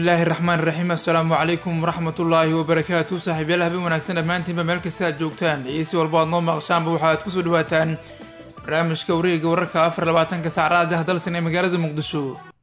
bismillaahi raxmaan raxiim assalaamu calaykum waraxmatullaahi wabarakaatu saaxiibyaal habeen wanaagsan dhammaantiinba meel kasta aad joogtaan iyo si walba aad noo maqashaanba waxaad kusoo dhawaataan barnaamijka wareega wararka afar labaatanka saacraad ah dalsan ee magaalada muqdisho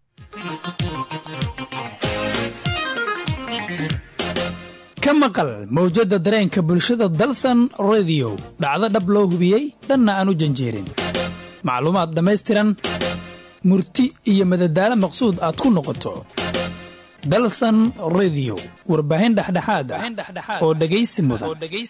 ka maqal mawjadda dareenka bulshada dalsan rediyo dhacdo dhab loo hubiyey dhanna aan u janjeerin macluumaad dhammaystiran murti iyo madadaalo maqsuud aad ku noqoto dalsan rediyo warbaahin dhexdhexaad ah oo dhegaysi mudan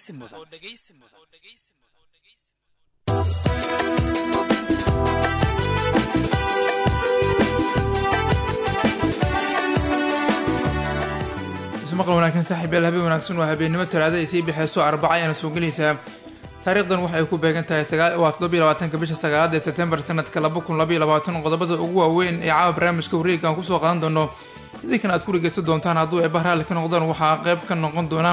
ismaqal wanaagsan saaxiibyaal habeen wanaagsan waa habeennimo talaada ay sii bixeyso arbaca ayaana soo gelaysaa taariikhdan waxay ku beegan tahay waa toddobiyo labaatanka bisha sagaalaad ee sebtembar sanadka laba kun labaiyo labaatan qodobada ugu waaweyn ee caawa barnaamijka wareega aan kusoo qaadan doono idinkan aad ku dhegeysan doontaan hadduu eeba raalli ka noqdaan waxaa qayb ka noqon doona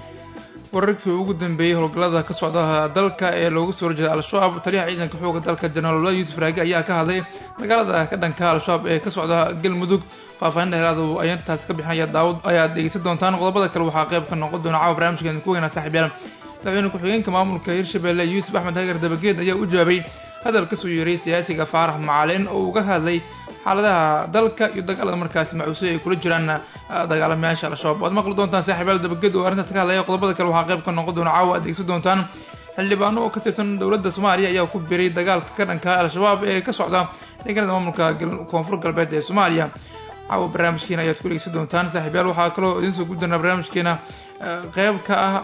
wararkii ugu dambeeyey howlgallada ka socda dalka ee loogu soo horjeeda al-shabaab taliyaha ciidanka xooga dalka jenaraal yuusuf raagi ayaa ka hadlay dagaalada ka dhanka al-shabaab ee ka socda galmudug faahfaahinta helaadu ayaan taas ka bixinaya daawad ayaad dhegeysan doontaan qodobada kale waxaa qayb ka noqon doona caawa barnaamijkan ku weynaa saaxiibyaal madaxweyne ku-xigeenka maamulka hirshabelle yuusuf axmed hagar dabageed ayaa u jawaabay hadal kasoo yeeray siyaasiga faarax macalin oo uga hadlay xaaladaha dalka iyo dagaalada markaasi macuusay ay kula jiraan dagaalamayaasha al-shabaab waad maqli doontaan saaxiibayaal dabageed oo arrintaas ka hadlaya qodobada kale waxaa qayb ka noqon doona caawa aad dhegeysan doontaan xildhibaano oo ka tirsan dowladda soomaaliya ayaa ku biray dagaalka ka dhanka al-shabaab ee ka socda deegaanada maamulka koonfur galbeed ee soomaaliya caawa barnaamijkeena ayaad ku dhegeysan doontaan saaxiibyaal waxaa kaloo idiin soo guddanaa barnaamijkeena qeyb ka ah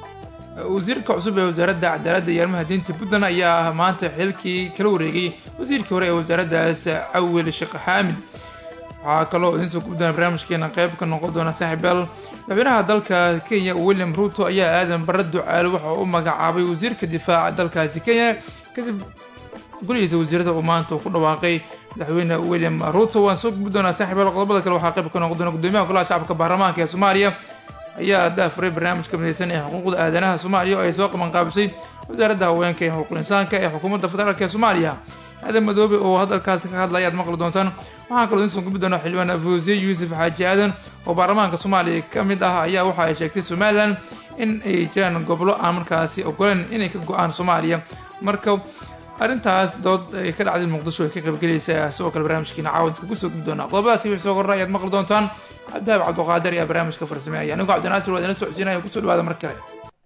wasiirka cusub ee wasaaradda cadaaladda iyo arrimaha diinta puntland ayaa maanta xilkii kala wareegay wasiirkii hore ee wasaaraddaas cawil sheekh xaamid waxaa kaloo idiin soo guddanaa barnaamijkeena qeyb ka noqon doona saaxiibyaal madaxweynaha dalka kenya william ruuto ayaa aadan barre ducaale waxa u magacaabay wasiirka difaaca dalkaasi kenya kadib golihiisa wasiirada uu maanta ku dhawaaqay madaxweyne william ruuto waan soo gudbi doonaa saaxiibyaal qodobada kale waxaa qayb ka noqon doona gudoomiyaha golaha shacabka baarlamaanka ee soomaaliya ayaa daafuray barnaamijka mideysan ee xuquuqda aadanaha soomaaliya oo ay soo qabanqaabisay wasaaradda haweenka ee xuquuqul insaanka ee xukuumadda federaalk ee soomaaliya aadan madoobe oo hadalkaasi ka hadlaya aad maqli doontaan waxaa kaloo idiin soo gudbi doona xildhibaan afuusiye yuusuf xaaji aadan oo baarlamaanka soomaaliya ka mid ah ayaa waxa ay sheegtay somalilan in ay jiraan gobolo aan markaasi ogoleen inay ka go-aan soomaaliya marka arrintaas dood ay ka dhacday muqdisho ay ka qaybgelaysaa sidoo kale barnaamijkiina caawadka kusoo gudbi doonaa qodobadaasi wixii soo korra ayaad maqli doontaan cabdihaab cabduqaadir ayaa barnaamijka farsameynaya anigoo cabdinaasir waa idina socodsiinaya kusoo dhawaada mar kale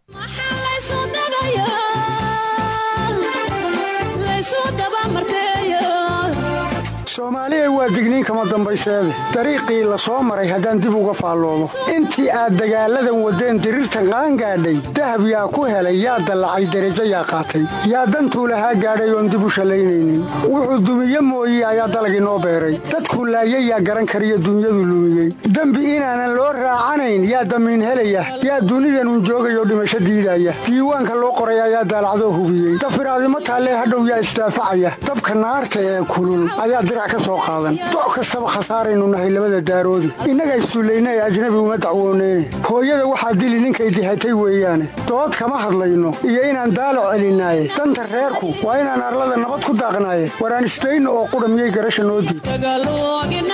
soomaaliya waa digniin kama dambayseede dariiqii la soo maray haddaan dib uga faalloomo intii aad dagaalladan waddeen diriirtan qaangaadhay dahab yaa ku helay yaa dallacay derajo yaa qaatay yaa dantuu lahaa gaadhay oon dib u shallaynaynin wuxuu dumiye mooye ayaa dalagii noo beeray dadkuu laayay yaa garan kariyo dunyadu lumiyey dembi inaanan loo raacanayn yaa damiin helaya yaa dunidanun joogayoo dhimasho diidaya diiwaanka loo qoray ayaa daalacdoo hubiyey dafiraadimo taallee hadhow yaa isdaafacaya dabka naarta ee kulul ayaa doc kastaba khasaaraynu nahay labada daaroodi innaga isduullaynay ajnabi uma dacwooneyne hooyada waxaa dili ninkay dihatay weeyaane dood kama hadlayno iyo inaan daalac celinaaye danta reerku waa inaan arlada nabad ku daaqnaaye waraan isdayno oo qudha miyay garasha noo diid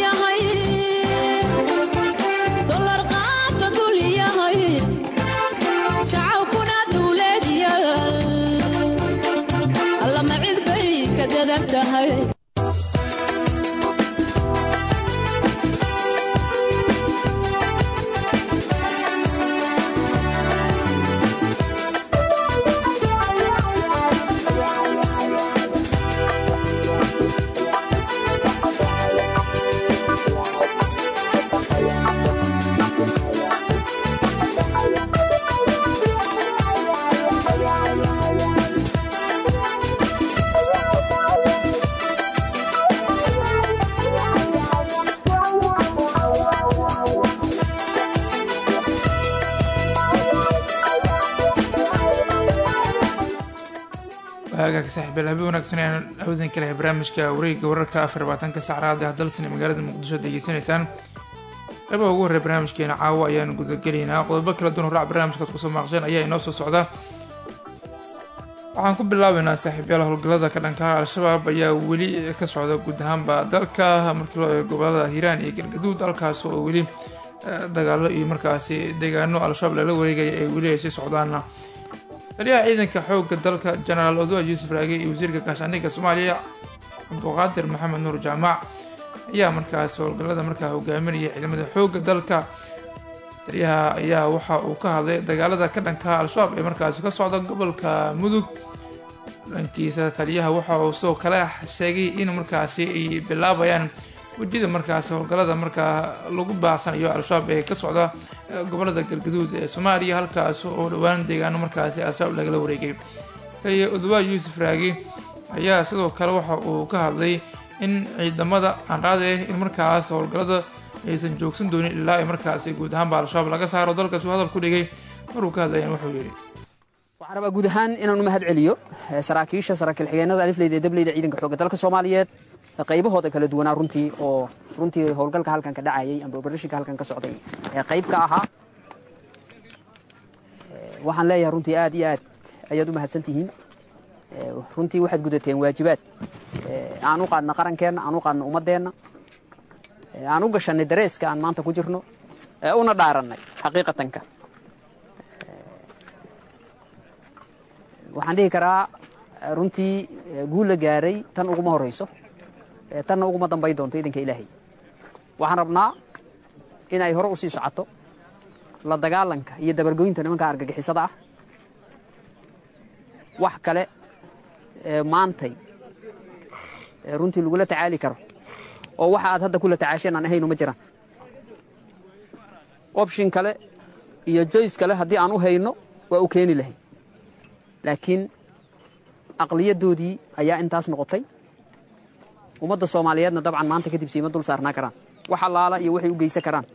hagaag saaxiibyaal habeen wanaagsan ayaan awadan ka lehay barnaamijka wareegga wararka afar labaatanka sacraada dalsan ee magaalada muqdisho degeysanaysaan qaybaha ugu horreya barnaamijkeena caawa ayaan gudagelaynaa qodobo kala duwan horaac barnaamijkaad kusoo maaqsheen ayaa inoo soo socda waxaan ku bilaabeynaa saaxiibyaal howlgallada ka dhanka al-shabaab ayaa weli ka socda guud ahaanba dalka markii loo eego gobolada hiiraan iyo galgaduud halkaas oo weli dagaalo iyo markaasi deegaano al-shabaab lala wareegaya ay weli ay sii socdaana taliyaha ciidanka xoogga dalka jenaraal odoa yuusuf raage iyo wasiirka gaashaandhigga soomaaliya cabduqaadir maxamed nuur jaamac ayaa markaas howlgallada markaa hogaaminaya ciidamada xoogga dalka taliyaha ayaa waxa uu ka hadlay dagaalada ka dhanka al-shabaab ee markaasi ka socda gobolka mudug dhankiisa taliyaha waxa uu sidoo kale sheegay in markaasi ay bilaabayaan wejida markaasi howlgallada markaa lagu baacsanayo al-shabaab ee ka socda gobolada galgaduud ee soomaaliya halkaas oo dhowaan deegaano markaasi al-shabaab lagala wareegay taliya odwaa yuusuf raagi ayaa sidoo kale waxa uu ka hadlay in ciidamada aanraade in markaas howlgallada aysan joogsan doonin ilaa ay markaasi guud ahaanba al-shabaab laga saaro dalkaas uu hadal ku dhigay maruu ka hadlayan wuxuu yidhi waxaan rabaa guud ahaan inaan u mahad celiyo saraakiisha saraakiil xigeenada alifleyda ee dableyda ciidanka xoogga dalka soomaaliyeed qaybahooda kala duwanaa runtii oo runtii howlgalka halkan ka dhacayay amba obarashinka halkan ka socday ee qayb ka ahaa waxaan leeyahay runtii aad iyo aad ayaad u mahadsan tihiin runtii waxaad gudateen waajibaad aan u qaadna qarankeenna aan u qaadna ummaddeenna aan u gashannay dareeska aan maanta ku jirno ee una dhaarannay xaqiiqatanka waxaan dhihi karaa runtii guul la gaaray tan uguma horayso tanna uguma dambay doonto idanka ilaahay waxaan rabnaa in ay hore u sii socoto la dagaalanka iyo dabargoynta nimanka argagixisada ah wax kale maantay runtii lagula tacaali karo oo waxa aad hadda kula tacaasheen aan ahayno ma jiraan option kale iyo joyce kale haddii aan u hayno waa u keeni lahay laakiin aqliyadoodii ayaa intaas noqotay ummadda soomaaliyeedna dabcan maanta kadib siima dul saarnaa karaan wax allaala iyo waxay u geysan karaan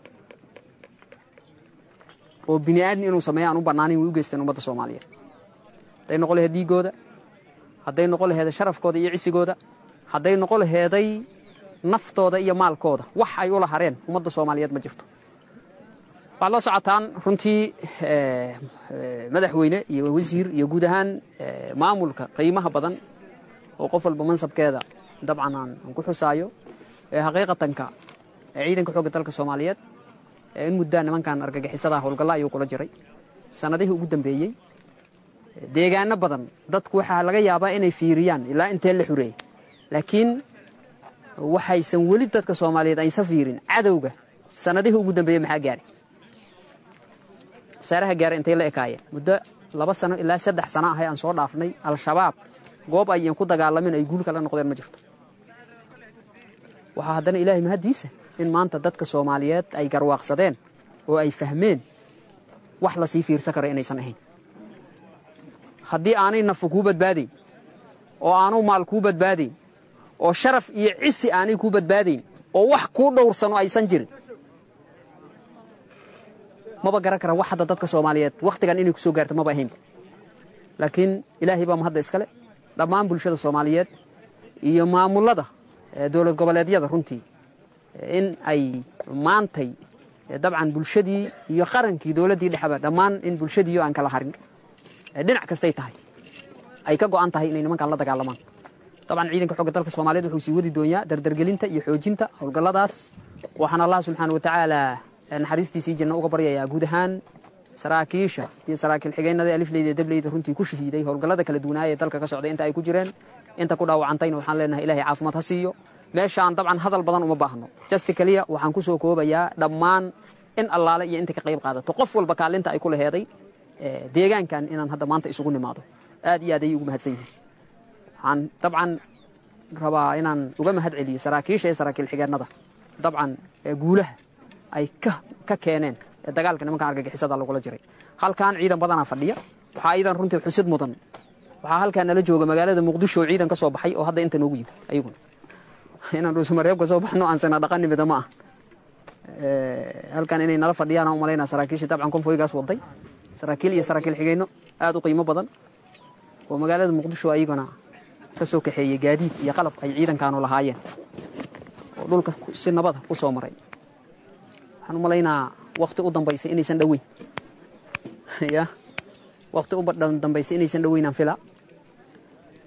oo bini aadmi inuu sameeyo aan u bannaanin way u geysteen ummadda soomaaliyeed hadday noqon laheed dhiiggooda hadday noqon laheeda sharafkooda iyo cisigooda hadday noqon laheeday naftooda iyo maalkooda wax ay ula hareen ummadda soomaaliyeed ma jirto waxaad la socotaan runtii madaxweyne iyo wasiir iyo guud ahaan maamulka qiimaha badan oo qof walba mansabkeeda dabcan aan ku xusaayo xaqiiqatanka ciidanka xoogga dalka soomaaliyeed in muddaa nimankan argagixisada howlgalla ayuu kula jiray sannadihii ugu dambeeyey deegaano badan dadku waxaa laga yaabaa inay fiiriyaan ilaa intee la xureeyey laakiin waxaysan weli dadka soomaaliyeed aysan fiirin cadowga sannadihii ugu dambeeyey maxaa gaaray saaraha gaara intay la ekaayeen muddo laba sano ilaa saddex sano ahay aan soo dhaafnay al-shabaab goob ayan ku dagaalamin ay guul kala noqdeen ma jirto waxaa haddana ilaahay mahaddiisa in maanta dadka soomaaliyeed ay garwaaqsadeen oo ay fahmeen wax lasii fiirsan karo inaysan ahayn haddii aanay nafu kuu badbaadayn oo aanu maal kuu badbaadayn oo sharaf iyo cisi aanay kuu badbaadayn oo wax kuu dhowrsano aysan jirin maba garan kara wax hadda dadka soomaaliyeed wakhtigan inay ku soo gaarto maba ahaynba laakiin ilaahay baa mahadda iskale dhammaan bulshada soomaaliyeed iyo maamullada dowlad goboleedyada runtii in ay maantay dabcan bulshadii iyo qarankii dowladdii dhexba dhammaan in bulshadiiyo aan kala harin dhinac kastay tahay ay ka go'an tahay inay nimankan la dagaalamaan dabcan ciidanka xogga dalka soomaaliyeed wuxuu sii wadi doonyaa dardargelinta iyo xoojinta howlgalladaas waxaan allah subxaana wa tacaala naxariistiisii janno uga baryayaa guud ahaan saraakiisha iyo saraakiil xigeennada alifleyda ee dableyda runtii ku shahiiday howlgallada kala duwanaaya ee dalka ka socday inta ay ku jireen inta ku dhaawacantayna waxaan leenahay ilahay caafimaad ha siiyo meeshaan dabcan hadal badan uma baahno jasti keliya waxaan ku soo koobayaa dhammaan in allaale iyo inta ka qayb qaadato qof walba kaalinta ay ku laheeday deegaankan inaan hadda maanta isugu nimaado aad iyo aad ayay ugu mahadsan yihiin waxaan dabcan rabaa inaan uga mahad celiyo saraakiisha iyo saraakiil xigeennada dabcan guulaha ay ka keeneen ee dagaalka nimankan argagixisada lagula jiray halkan ciidan badanaa fadhiya waxaa iidan runtii xusid mudan waxaa halkaa nala jooga magaalada muqdisho oo ciidan ka soo baxay oo hadda inta noogu yimid ayaguna inaan dhuusamareeb ka soo baxno aan sana dhaqanimida ma ah halkan inay nala fadhiyaan aan umalaynaa saraakiisha dabcan konfoygaas waday saraakiil iyo saraakiil xigeyno aad u qiimo badan oo magaalada muqdisho ayaguna ka soo kaxeeyey gaadiid iyo qalab ay ciidankaanu lahaayeen oo dhulka si nabada ku soo maray waxaan u malaynaa wakti u dambaysa inaysan dhoweyn ya wakti u dambaysa inaysan dhoweynaan fila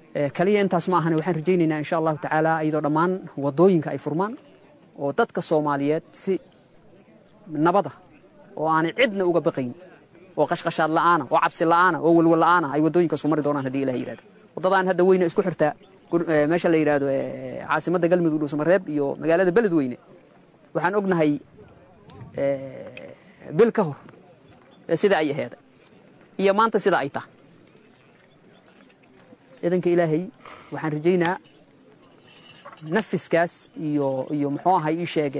kaliya intaas ma ahane waxaan rajaynaynaa insha allahu tacaala iyadoo dhammaan waddooyinka ay furmaan oo dadka soomaaliyeed si nabada oo aanay cidna uga baqayn oo qashqashaad la'aana oo cabsi la'aana oo walwal la'aana ay waddooyinkaas ku mari doonaan haddii ilaah yidhahdo waddadaan hadda weyne isku xirtaa meesha la yidhaahdo caasimadda galmudug dhuusamareeb iyo magaalada beledweyne waxaan ognahay bil ka hor sida ay aheeday iyo maanta sida ay tahay ciidanka ilaahay waxaan rajaynaa nafiskaas iyo iyo muxuu ahay ii sheeg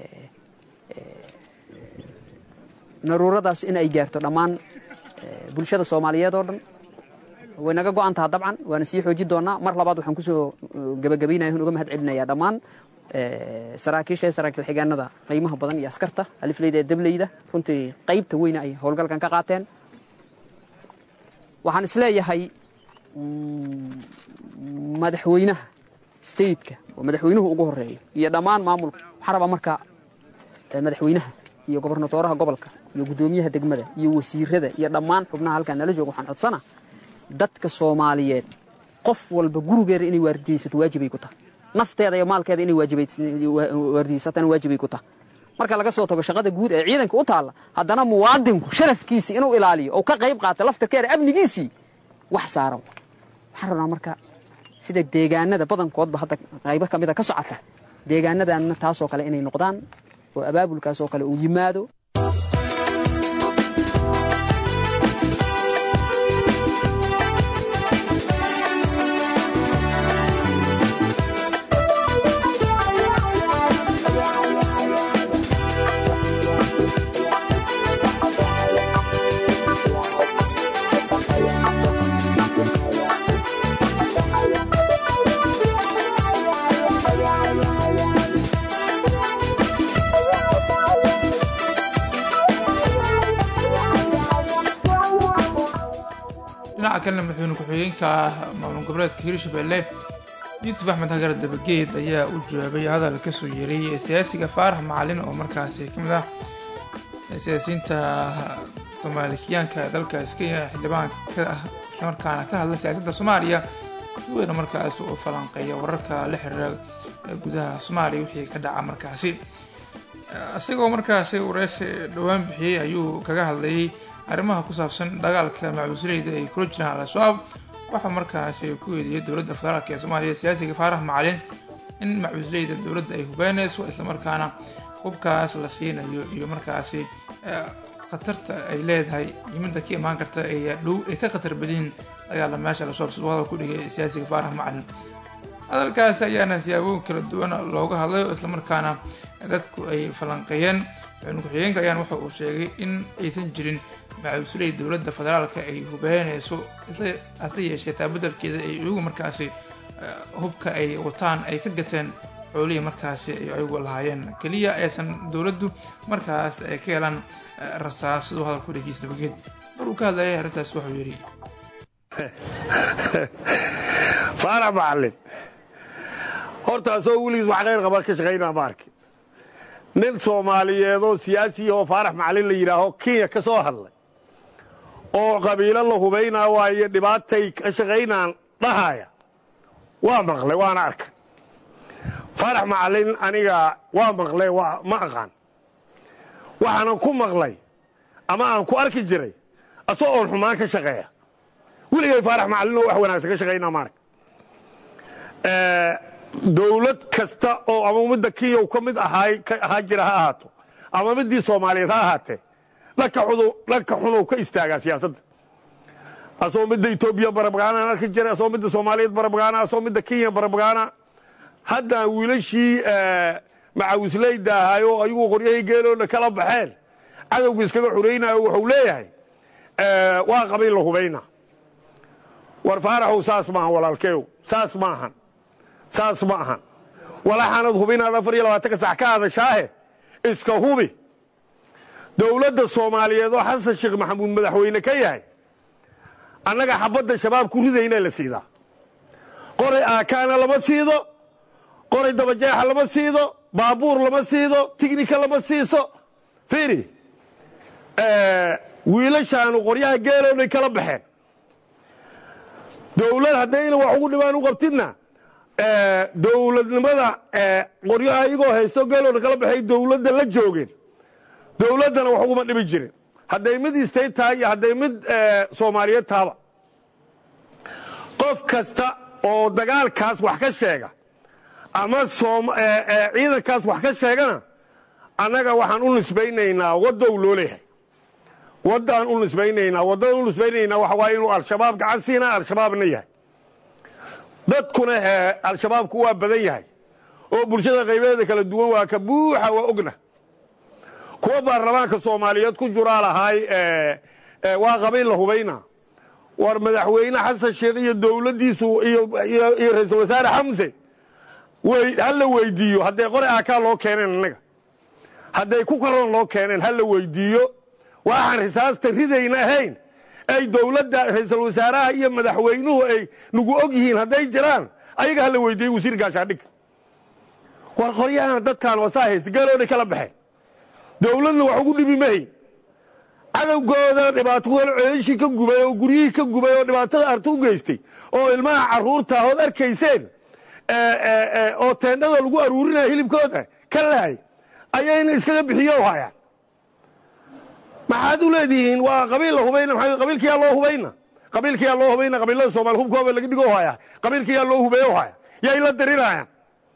naruuradaas in ay gaarto dhammaan bulshada soomaaliyeed oo dhan way naga go'an taha dabcan waana sii xoojin doonaa mar labaad waxaan kusoo gebagabaynaya uga mahad celinayaa dhammaan saraakiisha ee saraakiil xigaanada qiimaha badan iyo askarta alifleyda ee dableyda runtii qaybta weyna ay howlgalkan ka qaateen waxaan isleeyahay madaxweynaha stateka oo madaxweynuhu ugu horeeyo iyo dhammaan maamulka waxaa rabaa marka madaxweynaha iyo gobernatooraha gobolka iyo guddoomiyaha degmada iyo wasiirada iyo dhammaan xubnaha halkaan nala jooga waxaan codsana dadka soomaaliyeed qof walba gurigeeda inay waardiyeysato waajibay ku tahay nafteeda iyo maalkeeda inay waardiyeysatana waajibay ku tahay marka laga soo tago shaqada guud ee ciidanka u taalla haddana muwaadinku sharafkiisii inuu ilaaliyo oo ka qayb qaata laftarkeeda amnigiisii wax saaran waxaan rabnaa marka sida deegaanada badankoodba hadda qaybo ka mida ka socota deegaanadanna taasoo kale inay noqdaan oo abaabulkaasoo kale uu yimaado dhinaca kalena madaxweyne ku-xigeenka maamul goboleedka hirshabelle yuusuf axmed hagar dabageed ayaa u jawaabay hadal kasoo yeeray siyaasiga faarax macalin oo markaasi ka mid ah siyaasiyiinta soomaalikiyaanka ee dalkaas kenya xildhibaan ka ah islamarkaana ka hadla siyaasadda soomaaliya si weyna markaasi u falanqeeya wararka la xiriira gudaha soomaaliya wixii ka dhaca markaasi isagoo markaasi wareysi dhowaan bixiyey ayuu kaga hadlayay arrimaha ku saabsan dagaalka macbuusuleyda ay kula jiraan al-shabaab waxaa markaasi ku eedeeyay dowladda federaalk ee soomaaliya siyaasiga faarax macalin in macbuusuleyda dowladda ay hubeynayso islamarkaana hubkaas la siinayo iyo markaasi khatarta ay leedahay yimida ka imaan karta ay dhow ay ka khatar badyihiin dagaala meesha al-shabaab siduu hadal ku dhigay siyaasiga faarax macalin hadalkaasi ayaana siyaabooyin kala duwan looga hadlay oo islamarkaana dadku ay falanqeeyeen madaxweyne ku-xigeenka ayaana waxa uu sheegay in aysan jirin macabusuley dowladda federaalka ay hubeynayso hase yeeshee taa beddelkeeda ay iyagu markaasi hubka ay wataan ay ka gateen xoolihii markaasi ay ayagu lahaayeen keliya aysan dowladdu markaas ay ka helaan rasaas siduu hadalku dhegeysta bageed mar uu ka hadlayay arrintaas wuxuu yidhi faarax macalin horta asagoo weligiis wax khayr qaba ka shaqaynaa ma arki nin soomaaliyeedoo siyaasi oo faarax macalin la yidhaaho kenya ka soo hadlay oo qabiilo la hubaynaa waayo dhibaatay ka shaqaynaan dhahaya waa maqlay waana arkay faarax macalin aniga waa maqlay ma aqaan waxaanan ku maqlay ama aan ku arki jiray asagoo oon xumaan ka shaqeeya weligay faarax macalin oo wax wanaagsan ka shaqaynaa ma ark dowlad kasta oo ama ummadda kenya ka mid ahaa jira ha ahaato ama middii soomaaliyeed ha ahaatee dhanka xunow ka istaagaa siyaasadda asagoo midda etoobiya barabagaanaan arki jiray asagoo midda soomaaliyeed barabagaana asagoo midda kenya barabagaana haddaan wiilashii macawisleyda ahaayoo ayagu qoryahii geeloona kala baxeen cadowga iskaga xuraynayo wuxuu leeyahay waa qabiil la hubayna war faaraxow saas maahan walaalkeew saas maahan saas ma ahan walaxaanad hubinaad afar iyo labaatanka sax ka hadashaahe iska hubi dowladda soomaaliyeed oo xasan sheekh maxamuud madaxweyne ka yahay annaga xabadda shabaab ku ridayna la siidaa qoray aakaana lama siido qoray dabajeexa lama siido baabuur lama siido tignika lama siiso fiiri wiilashaanu qoryaha geelownay kala baxeen dowlad haddayna wax ugu dhibaan u qabtidna dowladnimada qoryaha iyagoo haysto geelooda kala baxay dowladda la joogeen dowladdana wax uguma dhibi jirin hadday mid istay tahay iyo hadday mid soomaaliyeed tahaba qof kasta oo dagaalkaas wax ka sheega ama ciidankaas wax ka sheegana annaga waxaan u nisbaynaynaa waddow loo leeyahay waddaan u nisbaynaynaa waddada u nisbaynaynaa waxa waaye inuu al-shabaab gacan siinaa al-shabaabna yahay dadkuna al-shabaabku waa badan yahay oo bulshada qaybeeda kala duwan waa ka buuxa waa ogna kuwa baarlamaanka soomaaliyeed ku juraa lahaay waa qabiil la hubayna war madaxweyne xasan sheekh iyo dowladdiisu iyo ra-iisul wasaare xamse ha la weydiiyo hadday qore aakaa loo keeneen innaga hadday ku karoon loo keeneen ha la weydiiyo waxaan risaasta ridayna ahayn ay dowladda ra-iisul wasaaraha iyo madaxweynuhu ay nagu og yihiin hadday jiraan ayaga ha la weydiiyo wasiir gaashaadhig war qoryahan dadkaan wasaa haysta geelooday kala baxeen dowladna wax ugu dhibi mahayn cadowgooda dhibaato ceeshii ka gubay oo guryihii ka gubay oo dhibaatada arta u geystay oo ilmaha carruurta ood arkayseen oo teendhada lagu aruurinaya hilibkooda ka lahay ayayna iskaga bixiyo hayaan maxaad u leedihiin waa qabiil la hubayna qabiilkiyaa loo hubayna qabiilkiyaa loo hubayna qabiilada soomaali hubkooba laga dhigo haya qabiilkiyaa loo hubeeyo haya yay la dirirayaan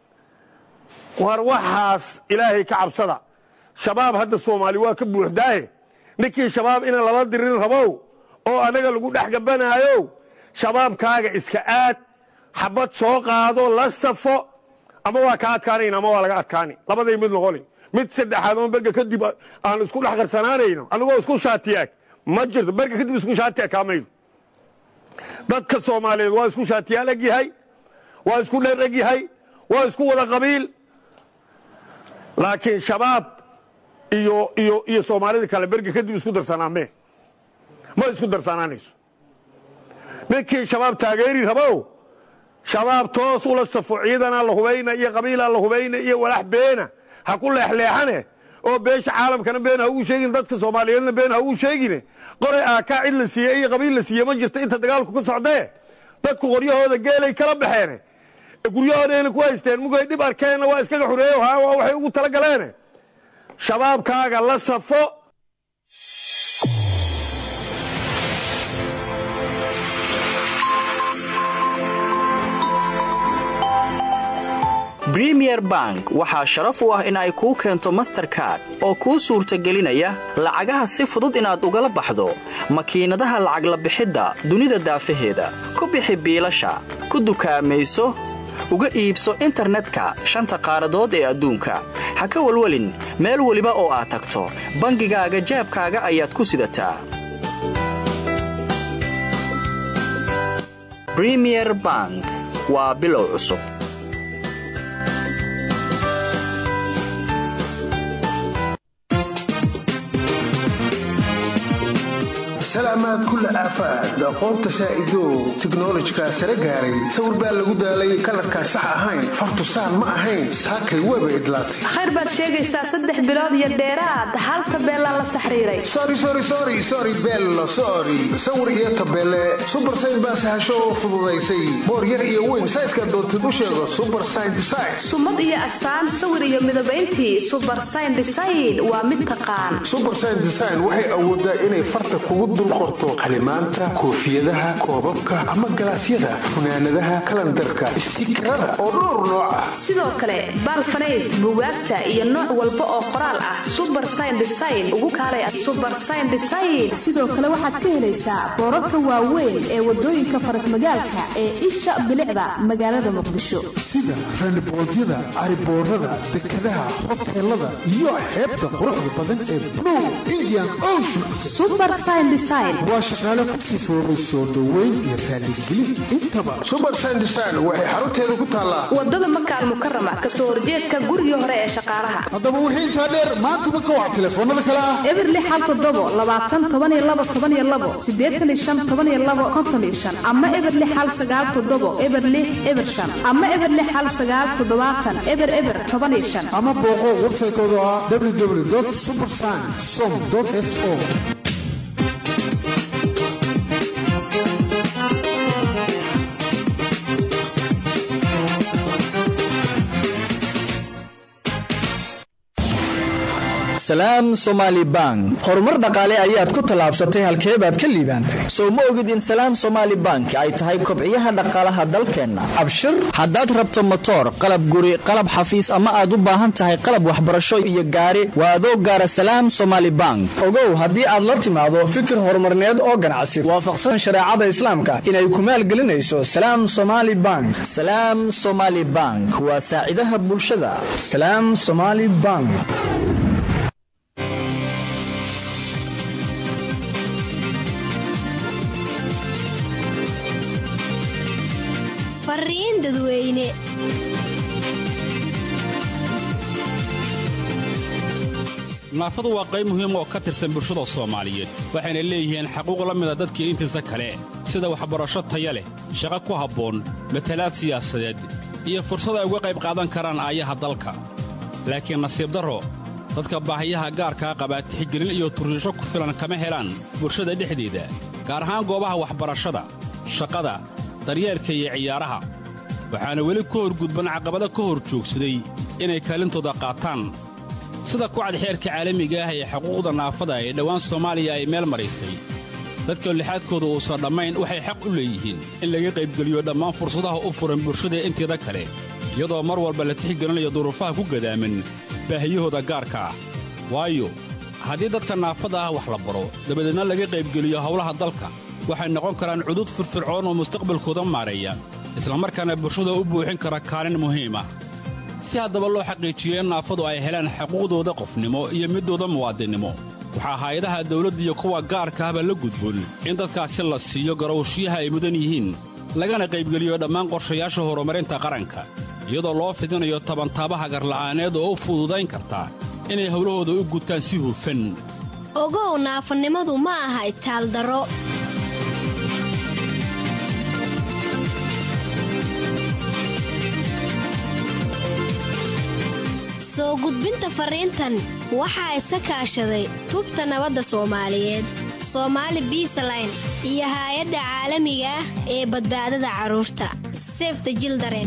war waxaas ilaahay ka cabsada shabaab hadda soomaali waa ka buuxdaahe ninkii shabaab inaan lala dirin rabow oo annaga lagu dhex gabanaayo shabaabkaaga iska aad xabad soo qaado la safo ama waa ka adkaanayna ama waa laga adkaani labaday mid noqoni mid saddexaad oo berga kadib aan isku dhex qarsanaanayno anigoo isku shaatiyaag ma jirto berga kadib isku shaatiyaag kaamayno dadka soomaaliyeed waa isku shaatiyaal eg yahay waa isku dheer eg yahay waa isku wada qabiil laakiin shabaab iyo iyo iyo soomaalida kale berga kadib isku darsanaamee ma isku darsanaanayso ninkii shabaab taageeri rabow shabaab toos ula safo ciidanaa la hubayna iyo qabiilaa la hubayna iyo walax beena ha ku leexleexane oo beesha caalamkana been ha ugu sheegin dadka soomaaliyeedna been ha ugu sheegine qoray aakaa cid la siiye iyo qabiil la siiye ma jirta inta dagaalku ka socdee dadku qoryahooda geelay kala baxeene guryahoodayna ku haysteen mugay dhib arkeenna waa iskaga xureeyo ha waxay ugu tala galeene shabaabkaaga la safo bremier bank waxaa sharaf u ah in ay kuu keento masterkard oo kuu suurtagelinaya lacagaha si fudud inaad ugala baxdo makiinadaha lacag la bixidda dunida daafaheeda ku bixi biilasha ku dukaamayso uga iibso internetka shanta qaaradood ee adduunka ha ka welwelin meel weliba oo aad tagto bangigaaga jaabkaaga ayaad ku sidataa bremier bank waa bilow cusub salaamaad kulla aafaad aqoonta saa'idow tiknolojikaa sare gaaray sawir baa lagu daalay kalarkaa sax ahayn fartusaan ma ahayn saakay weeba idlaatay khayr baad sheegaysaa saddex bilood iyo dheeraad hal tabeelaa la saxriiray sori bello sori sawir iyo tabeele subar sayn baa sahasho oo fududaysay boor yar iyo weyn sayska doontid u sheego subar sayn design sumad iyo astaan sawir iyo midabayntii subar sayn design waa mid taqaan subar sayn design waxay awoodaa inay farta kugu dul qorto qalimaanta koofiyadaha koobabka ama galaasyada funaanadaha kalandarka istiikarada oo dhowr nooc ah sidoo kale baalfanayd bugaagta iyo nooc walba oo qoraal ah subar sayn design ugu kaalay subar sayn design sidoo kale waxaad ka helaysaa boorarka waaweyn ee wadooyinka farasmagaalka ee isha bilicda magaalada muqdisho sida randiboodyada cariboorada dekadaha hoteelada iyo xeebta quruxda badan ee blue indian ocean waa shaqaale ku sifoobay soo dhoweyn iyo raaligelin intaba subar sandesign waxay xarunteeda ku taallaa wadada makaal mukarama kasoo horjeedka gurigii hore ee shaqaalaha haddaba wixii intaa dheer maantaba ka wac telefoonada kale ah eberli xal todobo labaatan tobaniyo labo tobaniyo labo sideetan iyo shan tobaniyo labo konton iyo shan ama eberli xal sagaal todobo eberli eber shan ama eberli xal sagaal toddobaatan eber eber toban iyo shan ama booqo websaytooda ah www subersign som s o salaam somaali bank horumar dhaqaale ayaad ku tallaabsatay halkee baad ka liibaantay sow ma ogid in salaam somaali bank ay tahay kobciyaha dhaqaalaha dalkeenna abshir haddaad rabto motoor qalab guri qalab xafiis ama aad u baahan tahay qalab waxbarasho iyo gaari waa adoo gaara salaam somaali bank ogow haddii aad la timaado fikir horumarneed oo ganacsi waafaqsan shareecada islaamka inay ku maalgelinayso salaam somaali bank salaam somaali bank waa saacidaha bulshada salaam somaali bank fariin dadweyne naafadu waa qayb muhiim oo ka tirsan bulshada soomaaliyeed waxayna leeyihiin xaquuq la mida dadkii intiisa kale sida waxbarasho taya leh shaqo ku habboon matalaad siyaasadeed iyo fursad ay uga qayb qaadan karaan aayaha dalka laakiin nasiib darro dadka baahiyaha gaarkaa qabaa tixgelin iyo turriisho ku filan kama helaan bulshada dhexdeeda gaar ahaan goobaha waxbarashada shaqada daryeelka iyo ciyaaraha waxaana weli ku horgudban caqabada ka hor joogsaday inay kaalintooda qaataan sida kucad xeerka caalamiga ah ee xuquuqda naafada ee dhowaan soomaaliya ay meel maraysay dadka lixaadkooda uusan dhammayn waxay xaq u leeyihiin in laga qaybgeliyo dhammaan fursadaha u furan bulshada inteeda kale iyadoo mar walba la tixgelinayo duruufaha ku gadaaman baahiyahooda gaarka ah waayo haddii dadka naafada ah wax la baro dabadeedna laga qaybgeliyo howlaha dalka waxay noqon karaan cudud firfircoon oo mustaqbalkooda maareeya islamarkaana bulshada u buuxin kara kaalin muhiim ah si haddaba loo xaqiijiyo in naafadu ay helaan xuquuqdooda qofnimo iyo middooda muwaadinnimo waxaa hay-adaha dawladda iyo kuwa gaarka ahba la gudboon in dadkaasi la siiyo garowshiyaha ay mudan yihiin lagana qaybgeliyo dhammaan qorshayaasha horumarinta qaranka iyadoo loo fidinayo tabantaabaha garla'aaneed oo u fududayn karta inay howlahooda u gutaan si hufan ogow naafanimadu ma aha itaaldaro soo gudbinta fariintan waxaa iska kaashaday tubta nabadda soomaaliyeed soomaali biisaline iyo haay-adda caalamiga ah ee badbaadada carruurta sefta jildaren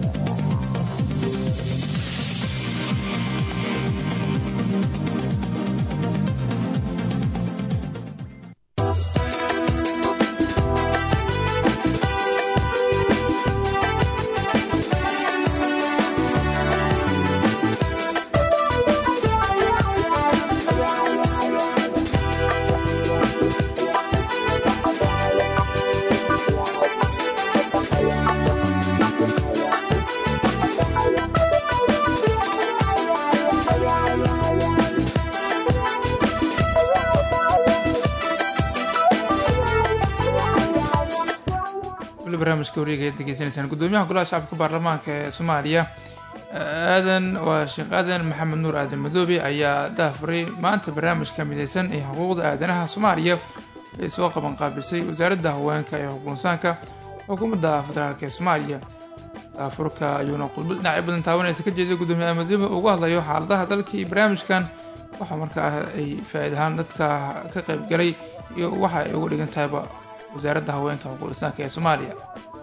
weli barnaamijka wareega ayaad degeysanaysaan gudoomiyaha golaha shacabka baarlamaanka ee soomaaliya aadan waa sheekh aadan maxamed nuur aadan madoobe ayaa daafuray maanta barnaamijka mideysan ee xuquuqda aadanaha soomaaliya ay soo qaban qaabisay wasaaradda haweenka ee xuquunsaanka xukuumadda federaalk ee soomaaliya daafurka ayuuna khudbad dhinacyo badan taabanaysa ka jeeday gudoomiyaha madoobe uga hadlayo xaaladaha dalka iyo barnaamijkan waxa markaa ay faa-iid ahaan dadka ka qaybgalay iyo waxa ay uga dhigan tahayba wasaaradda haweenka xuquuqisaanka ee soomaaliya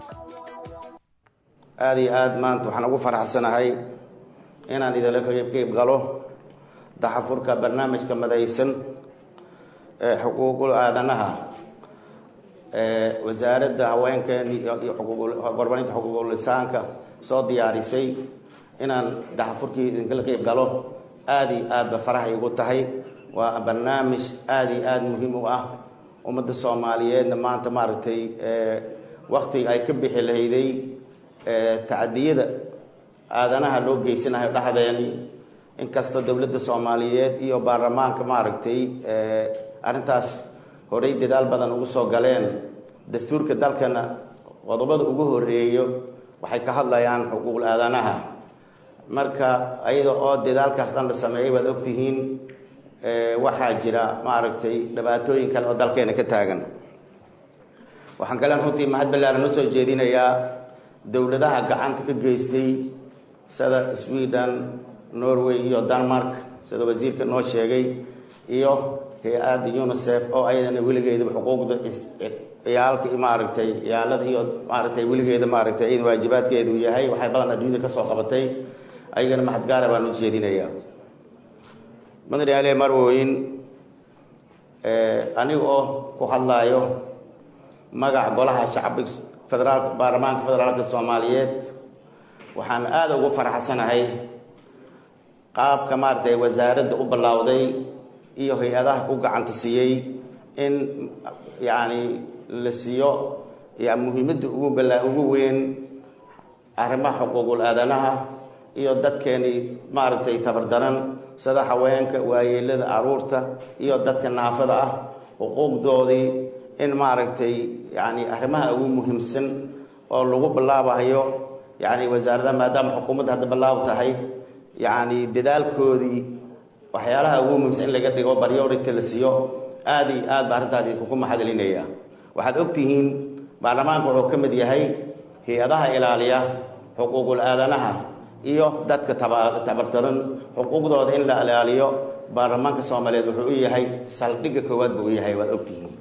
aada iyo aada maanta waxaan ugu faraxsanahay inaan idinla qeyb galo daxafurka barnaamijka madaysan ee xuquuqul aadanaha ee wasaaradda haweenkeen iyo horumarinta xuquuqulisaanka soo diyaarisay inaan daxafurkii idinkala qeyb galo aada iyo aad ba faraxay ugu tahay waa barnaamij aada iyo aada muhiim u ah ummadda soomaaliyeedna maanta maaragtay waktiga ay ka bixi lahayday tacadiyada aadanaha loo geysanayo dhexdeeni inkasta dowladda soomaaliyeed iyo baarlamaanka maaragtay arrintaas horey dadaal badan ugu soo galeen dastuurka dalkana qodobada ugu horeeyo waxay ka hadlayaan xuquuqul aadanaha marka iyada oo dadaalkaas dhan la sameeyay waad ogtihiin waxaa jira maaragtay dhibaatooyin kale oo dalkeena ka taagan waxaan kalen runtii mahad ballaaran u soo jeedinayaa dowladaha gacanta ka geystay sida sweden norway iyo denmark sida wasiirka noo sheegay iyo hay-adda unicef oo ayadana weligeedaba xuquuqda ciyaalka maaragtay ciyaalada iyo maaragtay weligeeda maaragtay iyada waajibaadkeedu yahay waxay badan adduunyada kasoo qabatay ayagana mahad gaara baan u jeedinayaa mudane ale marwooyin aniga oo ku hadlaayo magaca golaha shacbiga federaal baarlamaanka federaalka soomaaliyeed waxaan aada ugu faraxsanahay qaabka maaragtay wasaaradda u ballawday iyo hay-adaha ku gacanta siiyey in yacni la siiyo ya muhiimadda ugu bala ugu weyn arrimaha xuquuqul aadanaha iyo dadkeenii maaragtay tabardaran sida haweenka waayeelada caruurta iyo dadka naafada ah xuquuqdoodii in maaragtay yani arrimaha ugu muhiimsan oo lagu ballaabayo yani wasaaradaha maadaama xukuumadda hadda ballaab tahay yani dadaalkoodii waxyaalaha ugu muhiimsan in laga dhigo priority la siiyo aada iyo aad ba arrintaadi kugu maxadcelinaya waxaad ogtihiin baarlamaanka wuxuu ka mid yahay hay-adaha ilaaliya xuquuqul aadanaha iyo dadka tabartaran xuquuqdooda in la ilaaliyo baarlamaanka soomaaliyeed wuxuu u yahay saldhigga koowaad buu u yahay waad ogtihiin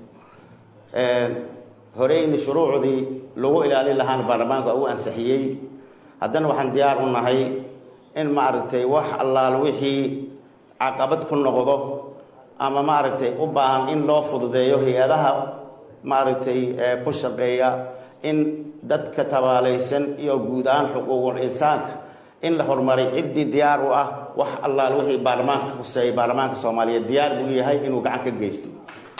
horeyni shuruucdii lagu ilaalin lahaana baarlamaanka u ansixiyey haddana waxaan diyaar u nahay in maaragtay wax allaal wixii caqabad ku noqdo ama maaragtay u baahan in loo fududeeyo hay-adaha maaragtay ku shaqeeya in dadka tabaalaysan iyo guud ahaan xuquuqul insaanka in la horumaray ciddii diyaar u ah wax allaal wixii baarlamaanka huseeyay baarlamaanka soomaaliyeed diyaar buu yahay inuu gacan ka geysto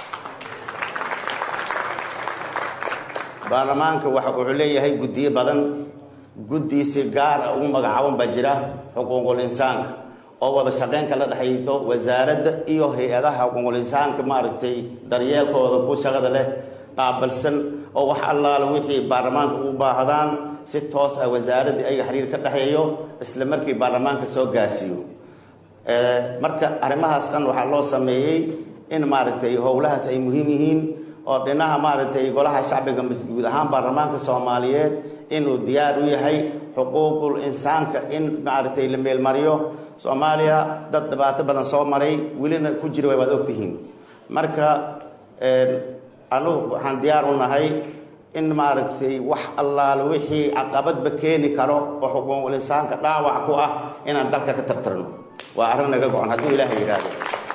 baarlamaanka waxa wuxuu leeyahay guddiyo badan guddi si gaar ah ugu magacaaban baa jira xuquuqul insaanka oo wada shaqeyn kala dhexayto wasaaradda iyo hay-adaha xuquuqul insaanka maaragtay daryeelkooda ku shaqada leh qaabalsan oo wax allaala wixii baarlamaanka ugu baahdaan si toos ah wasaaraddii ayaga xiriir ka dhexeeyo isla markii baarlamaanka soo gaarsiiyo marka arrimahaas dhan waxaa loo sameeyey in maaragtay howlahaas ay muhiim yihiin oo dhinaha maaragtay golaha shacbiga guud ahaan baarlamaanka soomaaliyeed inuu diyaar u yahay xuquuqul insaanka in maaragtay la meelmariyo soomaaliya dad dhibaato badan soo maray welina ku jira waad ogtihiin marka anugu waxaan diyaar u nahay in maaragtay wax allaal wixii caqabadba keeni karo oo xuquuqul insaanka dhaawac ku ah inaan dalka ka tartarno waa arrin naga go-on hadduu ilaahay yidhaahdo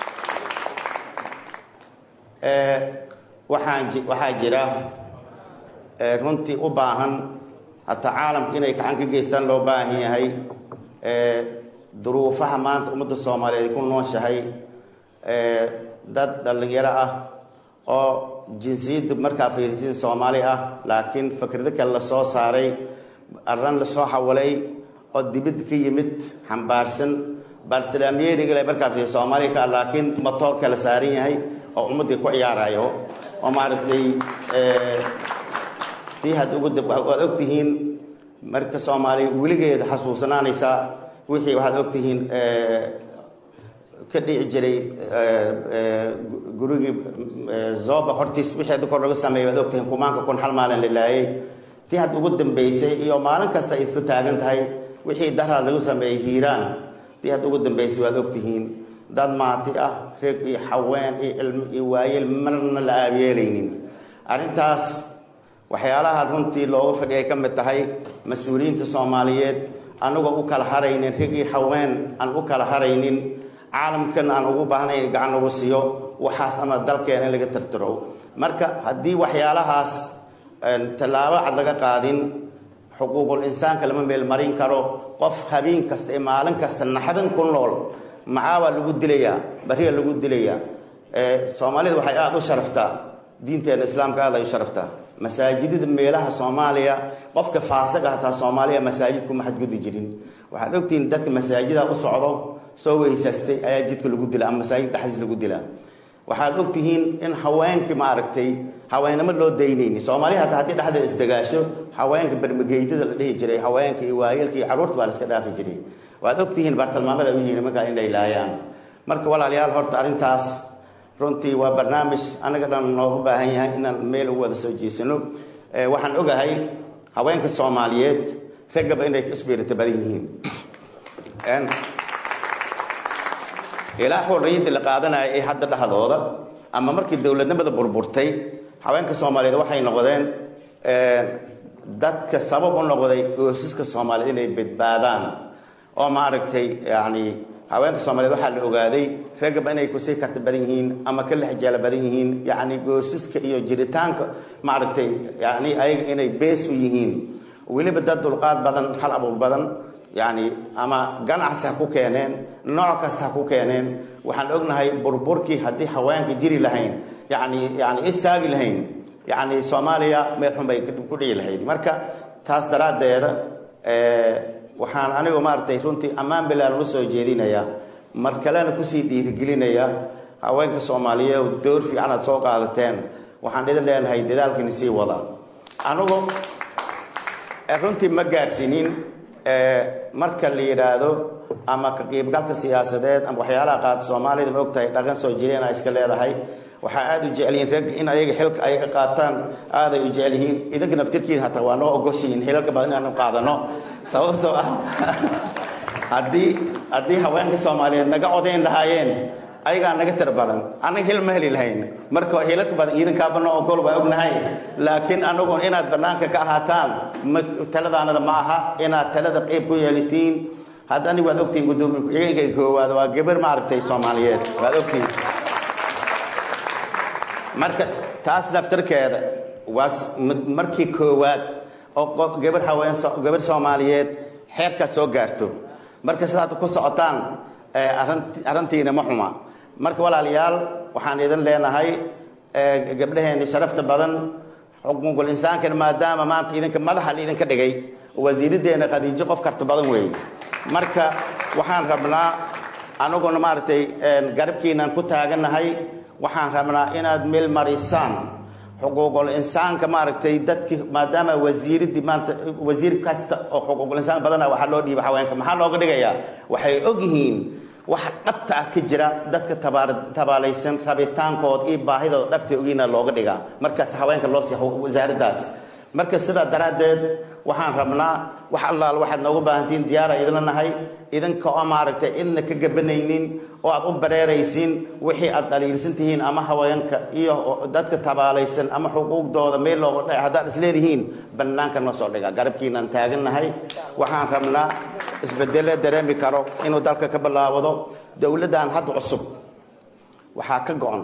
waxaan waxaa jira runtii u baahan hataa caalamka inay gacan ka geystaan loo baahan yahay duruufaha maanta ummadda soomaaliyeed ay ku nooshahay dad dhallinyaro ah oo jinsiyadda markaa fiirisiin soomaali ah laakiin fikrado kale la soo saaray arran lasoo xawalay oo dibadda ka yimid xambaarsan bartalaamyeeriga le markaa fiirisi soomaaliya ka ah laakiin motoorka la saaran yahay oo ummaddii ku ciyaarayo oo maaragtay tii had ugu waad ogtihiin marka soomaaliya weligeeda xasuusanaanaysaa wixii waxaad ogtihiin ka dhici jiray gurigii zoba hortiis wixii hadda kor laga sameeyay waad ogtihiin kumaanka kun hal maalin la laayay tii had ugu dambeysay iyo maalin kasta ay isla taagan tahay wixii daraad lagu sameeyey hiiraan tii had ugu dambeysay waad ogtihiin dad maati ah reeg iyo xaween iyo cilmi iyo waayeel marna la aabeelaynin arrintaas waxyaalaha runtii looga fadhiyay ka mid tahay mas-uuliyiinta soomaaliyeed anagoo u kala haraynin reg iyo haween aan u kala haraynin caalamkan aan ugu baahnayn gacan lagu siiyo waxaas ama dalkeena in laga tartaro marka haddii waxyaalahaas tallaabo cad laga qaadin xuquuqul insaanka lama meelmarin karo qof habeen kasta ee maalin kasta naxdan ku nool macaabaa lagu dilayaa bariga lagu dilayaa soomaalida waxay aada u sharaftaa diinteena islaamka aada ay u sharaftaa masaajidada meelaha soomaaliya qofka faasiq ah hataa soomaaliya masaajid kuma xadgudbi jirin waxaad ogtihiin dadka masaajida u socdo soo weysaastay ayaa jidka lagu dila ama masaajid dhexdiis lagu dilaa waxaad ogtihiin in haweenkii maaragtay haweenimo loo daynayni soomaaliya hataa haddii dhexda isdagaasho haweenka bermageytada la dhihi jiray haweenka iyo waayeelka iyo carruurta baa la iska dhaafi jiray waad ogtihiin bartilmaamada u yihiin markaa inay laayaan marka walaalayaal horta arrintaas runtii waa barnaamij anaga dhan noogu baahan yahay inaan meel ugu wada soo jeesano waxaan ogahay haweenka soomaaliyeed raggaba inay isbiirita badan yihiin ilaa xorriyadda la qaadanaya ee hadda dhexdooda ama markii dowladnimada burburtay haweenka soomaaliyeed waxay noqdeen dadka sabab u noqday goosaska soomaaliyeed inay badbaadaan oo maaragtay yani haweenka soomaaliyeed waxaa la ogaaday ragaba inay kusii karti badan yihiin ama ka lexjeela badan yihiin yacni goosiska iyo jiritaanka maaragtay yani ayaga inay bees u yihiin weliba dad dulqaad badan hal abuur badan yani ama ganacsi ha ku keeneen nooc kasta ha ku keeneen waxaan ognahay burburkii haddii haweenka jiri lahayn yani yani istaagi lahayn yani soomaaliya meel xun bay ku dhici lahayd marka taas daraaddeeda waxaan anigu maaragtay runtii ammaan bilaan ula soo jeedinayaa mar kalena kusii dhiirigelinaya haweenka soomaaliyeed door fiican aad soo qaadateen waxaan idin leenahay dadaalkani sii wada anigu runtii ma gaarsiinin marka la yidhaahdo ama ka qiibgalka siyaasadeed ama waxyaalaha qaata soomaalida ma ogtahay dhaqan soo jireena iska leedahay waxaa aada u jecel yihiin rag in ayaga xilka ay ka qaataan aaday u jecel yihiin idinka naftirkiina hataa waa noo ogoshihiin xilalka badan inaanu qaadano sababtoo ah haddii haddii haweenka soomaaliyeed naga codayn lahaayeen ayagaa naga tir badan annaga hil ma heli lahayn marka hilalka badan idinkaaba noo ogol waa ognahay laakiin anagu inaad banaanka ka ahaataan ma taladaanada ma aha inaad talada qeyb ku yeelitiin hadda aniga waad ogtihiin gudoomiye ku-xigeenka koowaad waa gabar maaragtay soomaaliyeed waad ogtihiin marka taas naftarkeeda waa markii koowaad oo gabar haween gabar soomaaliyeed xeerkaas soo gaarto marka sidaad ku socotaan arrintiina ma xuma marka walaalayaal waxaan idin leenahay gabdhaheeni sharafta badan xuquuqul insaankana maadaama maanta idinka madaxa idinka dhigay wasiiraddeena khadiijo qof karta badan weeye marka waxaan rabnaa anaguna maaragtay garabkiinaan ku taagannahay waxaan rabnaa inaad meel marisaan xuquuqul insaanka maaragtay dadki maadaama wasiiradii maanta wasiir kasta oo xuquuqul insaan badana waxaa loo dhiiba haweenka maxaa looga dhigayaa waxay og yihiin waxa dhabta ah ka jira dadka tabaalaysan rabitaankooda iyo baahidooda dhabta ogiina looga dhigaa markaas haweenka loo siiya wasaaraddaas marka sidaa daraaddeed waxaan rabnaa wax allaal waxaad nooga baahantihiin diyaara idinla nahay idinka oo maaragtay cidna ka gabanaynin oo aad u bareeraysiin wixii aad dhaliilsan tihiin ama haweenka iyo dadka tabaalaysan ama xuquuqdooda meel looga dhaca haddaad isleedihiin bannaanka noo soo dhiga garabkiinaan taagannahay waxaan rabnaa isbedele dareemi karo inuu dalka ka bilaawado dowladdan hadda cusub waxaa ka go-on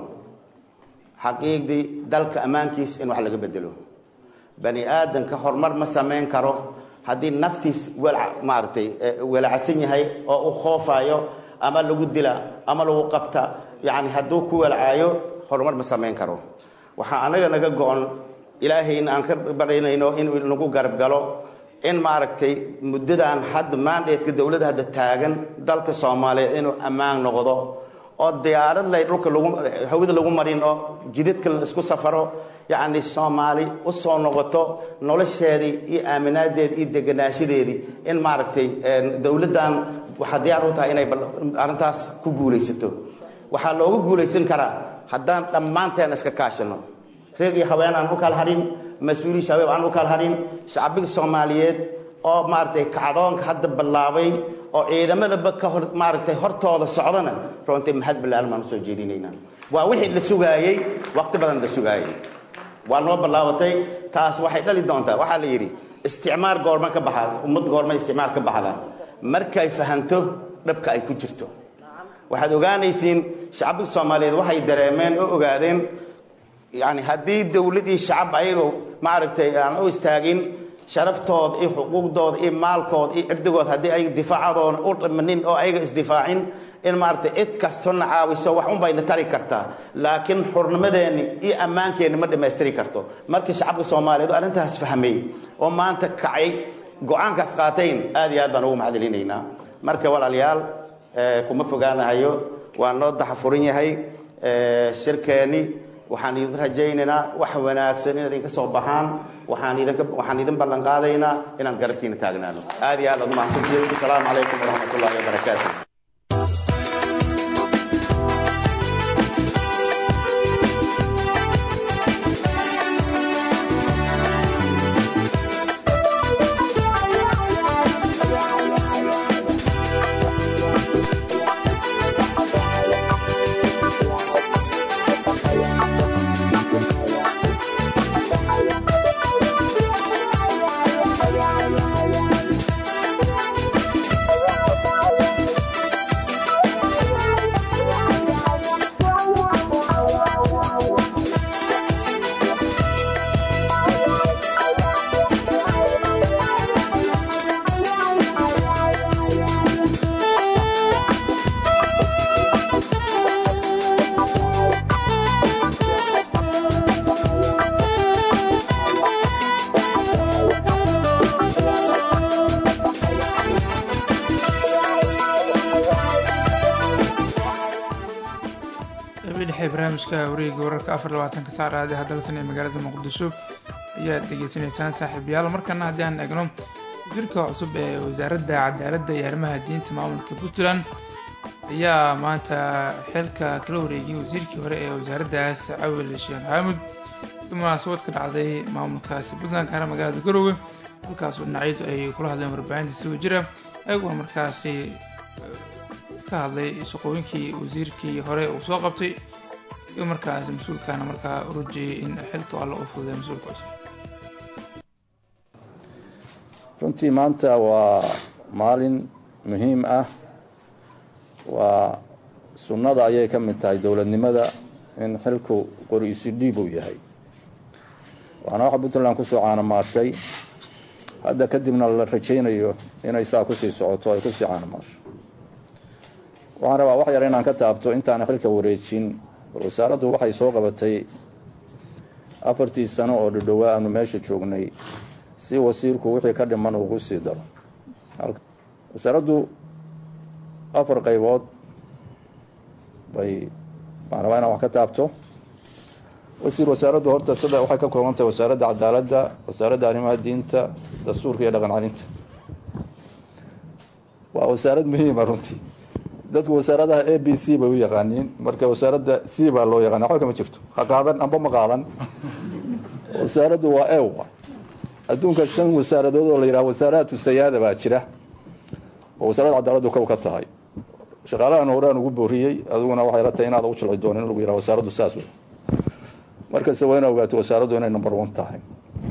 xaqiiqdii dalka ammaankiis in wax laga bedelo bani aadanka horumar ma samayn karo haddii naftiis maaragtay welacsan yahay oo u khoofayo ama lagu dila ama lagu qabta yani hadduu ku welcaayo horumar ma samayn karo waxaa anaga naga go-on ilaahayna aan ka baraynayno inuu nagu garab galo in maaragtay muddadan hadda maandheedka dowladda hadda taagan dalka soomaaliyeed inuu ammaan noqdo oo diyaarad lay dhulka lagu hawada lagu marin oo jidadka la isku safaro yacni soomaali u soo noqoto nolosheedii iyo aaminaadeedii iyo deganaanshadeedii in maaragtay dowladdan waxaa diyaar u tahay inay arrintaas ku guulaysato waxaa looga guulaysan karaa haddaan dhammaanteen iska kaashano reeg iyo haween aan u kala harin mas-uuliyi shabaab aan u kala harin shacbiga soomaaliyeed oo maaragtay kacdoonka hadda bilaabay oo ciidamadaba ka hor maaragtay hortooda socdana runtii mahad ballaaran baan usoo jeedinaynaa waa wixii la sugaayey waqti badan la sugaayey waa noo ballaabatay taas waxay dhali doontaa waxaa la yidhi isticmaar goorma ka baxaa ummad goorma isticmaar ka baxda markay fahanto dhabka ay ku jirto waxaad ogaanaysiin shacbiga soomaaliyeed waxay dareemeen oo ogaadeen yani haddii dowladii shacab ayagoo maaragtay aan u istaagin sharaftooda iyo xuquuqdooda iyo maalkooda iyo cirdigooda haddii ay difaacadoona u dhimanin oo ayaga isdifaacin in maaragtay cid kastona caawiso wax un bayna tari kartaa laakiin xurnimadeenni iyo ammaankeenni ma dhammaystiri karto markii shacabka soomaaliyeed oo arrintaas fahmay oo maanta kacay go-aankaas qaatayn aad iyo aad baan ugu mahadcelinaynaa marka walaalayaal kuma fogaanahayo waa noo daxafuran yahay shirkeenni waxaan idin rajaynaynaa wax wanaagsan inaad idinka soo baxaan waxaan idinka waxaan idin ballan qaadaynaa inaan garabkiina taagnaano aad iyo aad aad umahadsantihiin asalaamu calaykum waraxmat ullahi wabarakaatu barnaamijka wareega wararka afar labaatanka saar aade hadalsan ee magaalada muqdisho ayaad dhegeysanaysaan saaxiibayaal markana haddii aan eegno wasiirka cusub ee wasaaradda cadaaladda iyo arrimaha diinta maamulka puntland ayaa maanta xilka kala wareegiyay wasiirkii hore ee wasaaraddaas cawil sheekh xaamud munaasabad ka dhacday maamulkaasi puntland gaara magaalada garowe halkaasoo dhinacyadu ay kula hadleen warbaahinta si wajira ayaguna markaasi ka hadlay shaqooyinkii wasiirkii hore uu soo qabtay iyo markaas mas-uulkaana markaa urujiyay in xilka alla uu fududay mas-uulka cusub runtii maanta waa maalin muhiim ah waa sunnada ayay ka mid tahay dowladnimada in xilku qori isu dhiib uu yahay waxaana waxa puntland kusoo caanamaashay hadda kadibna la rajaynayo inay saa kusii socoto ay kusii caanamaasho waxaan rabaa wax yar inaan ka taabto intaana xilka wareejin wasaaraddu waxay soo qabatay afartii sano oo dhadhowaa aanu meesha joognay si wasiirku wixii ka dhiman ugu sii daro wasaaraddu afar qaybood bay waxaan rabaa inaan wax ka taabto wasiir wasaaraddu horta sida waxay ka kooban tahay wasaaradda cadaaladda wasaaradda arrimaha diinta dastuurka iyo dhaqan calinta waa wasaarad muhiima runtii dadku wasaaradaha a b c bay u yaqaaniin marka wasaaradda c baa loo yaqaana waxba kama jirto ha qaadan amba ma qaadan wasaaraddu waa ewa adduunka shan wasaaradood oo la yidhaha wasaaraatu sayaada baa jira oo wasaaradda cadaaladdu kow ka tahay shaqaalahan horaan ugu booriyey adiguna waxay la tahay inaad u jilci doonin in lagu yidhaha wasaaraddu saas wey markasta waa ina ogaato wasaaraddu inay number one tahay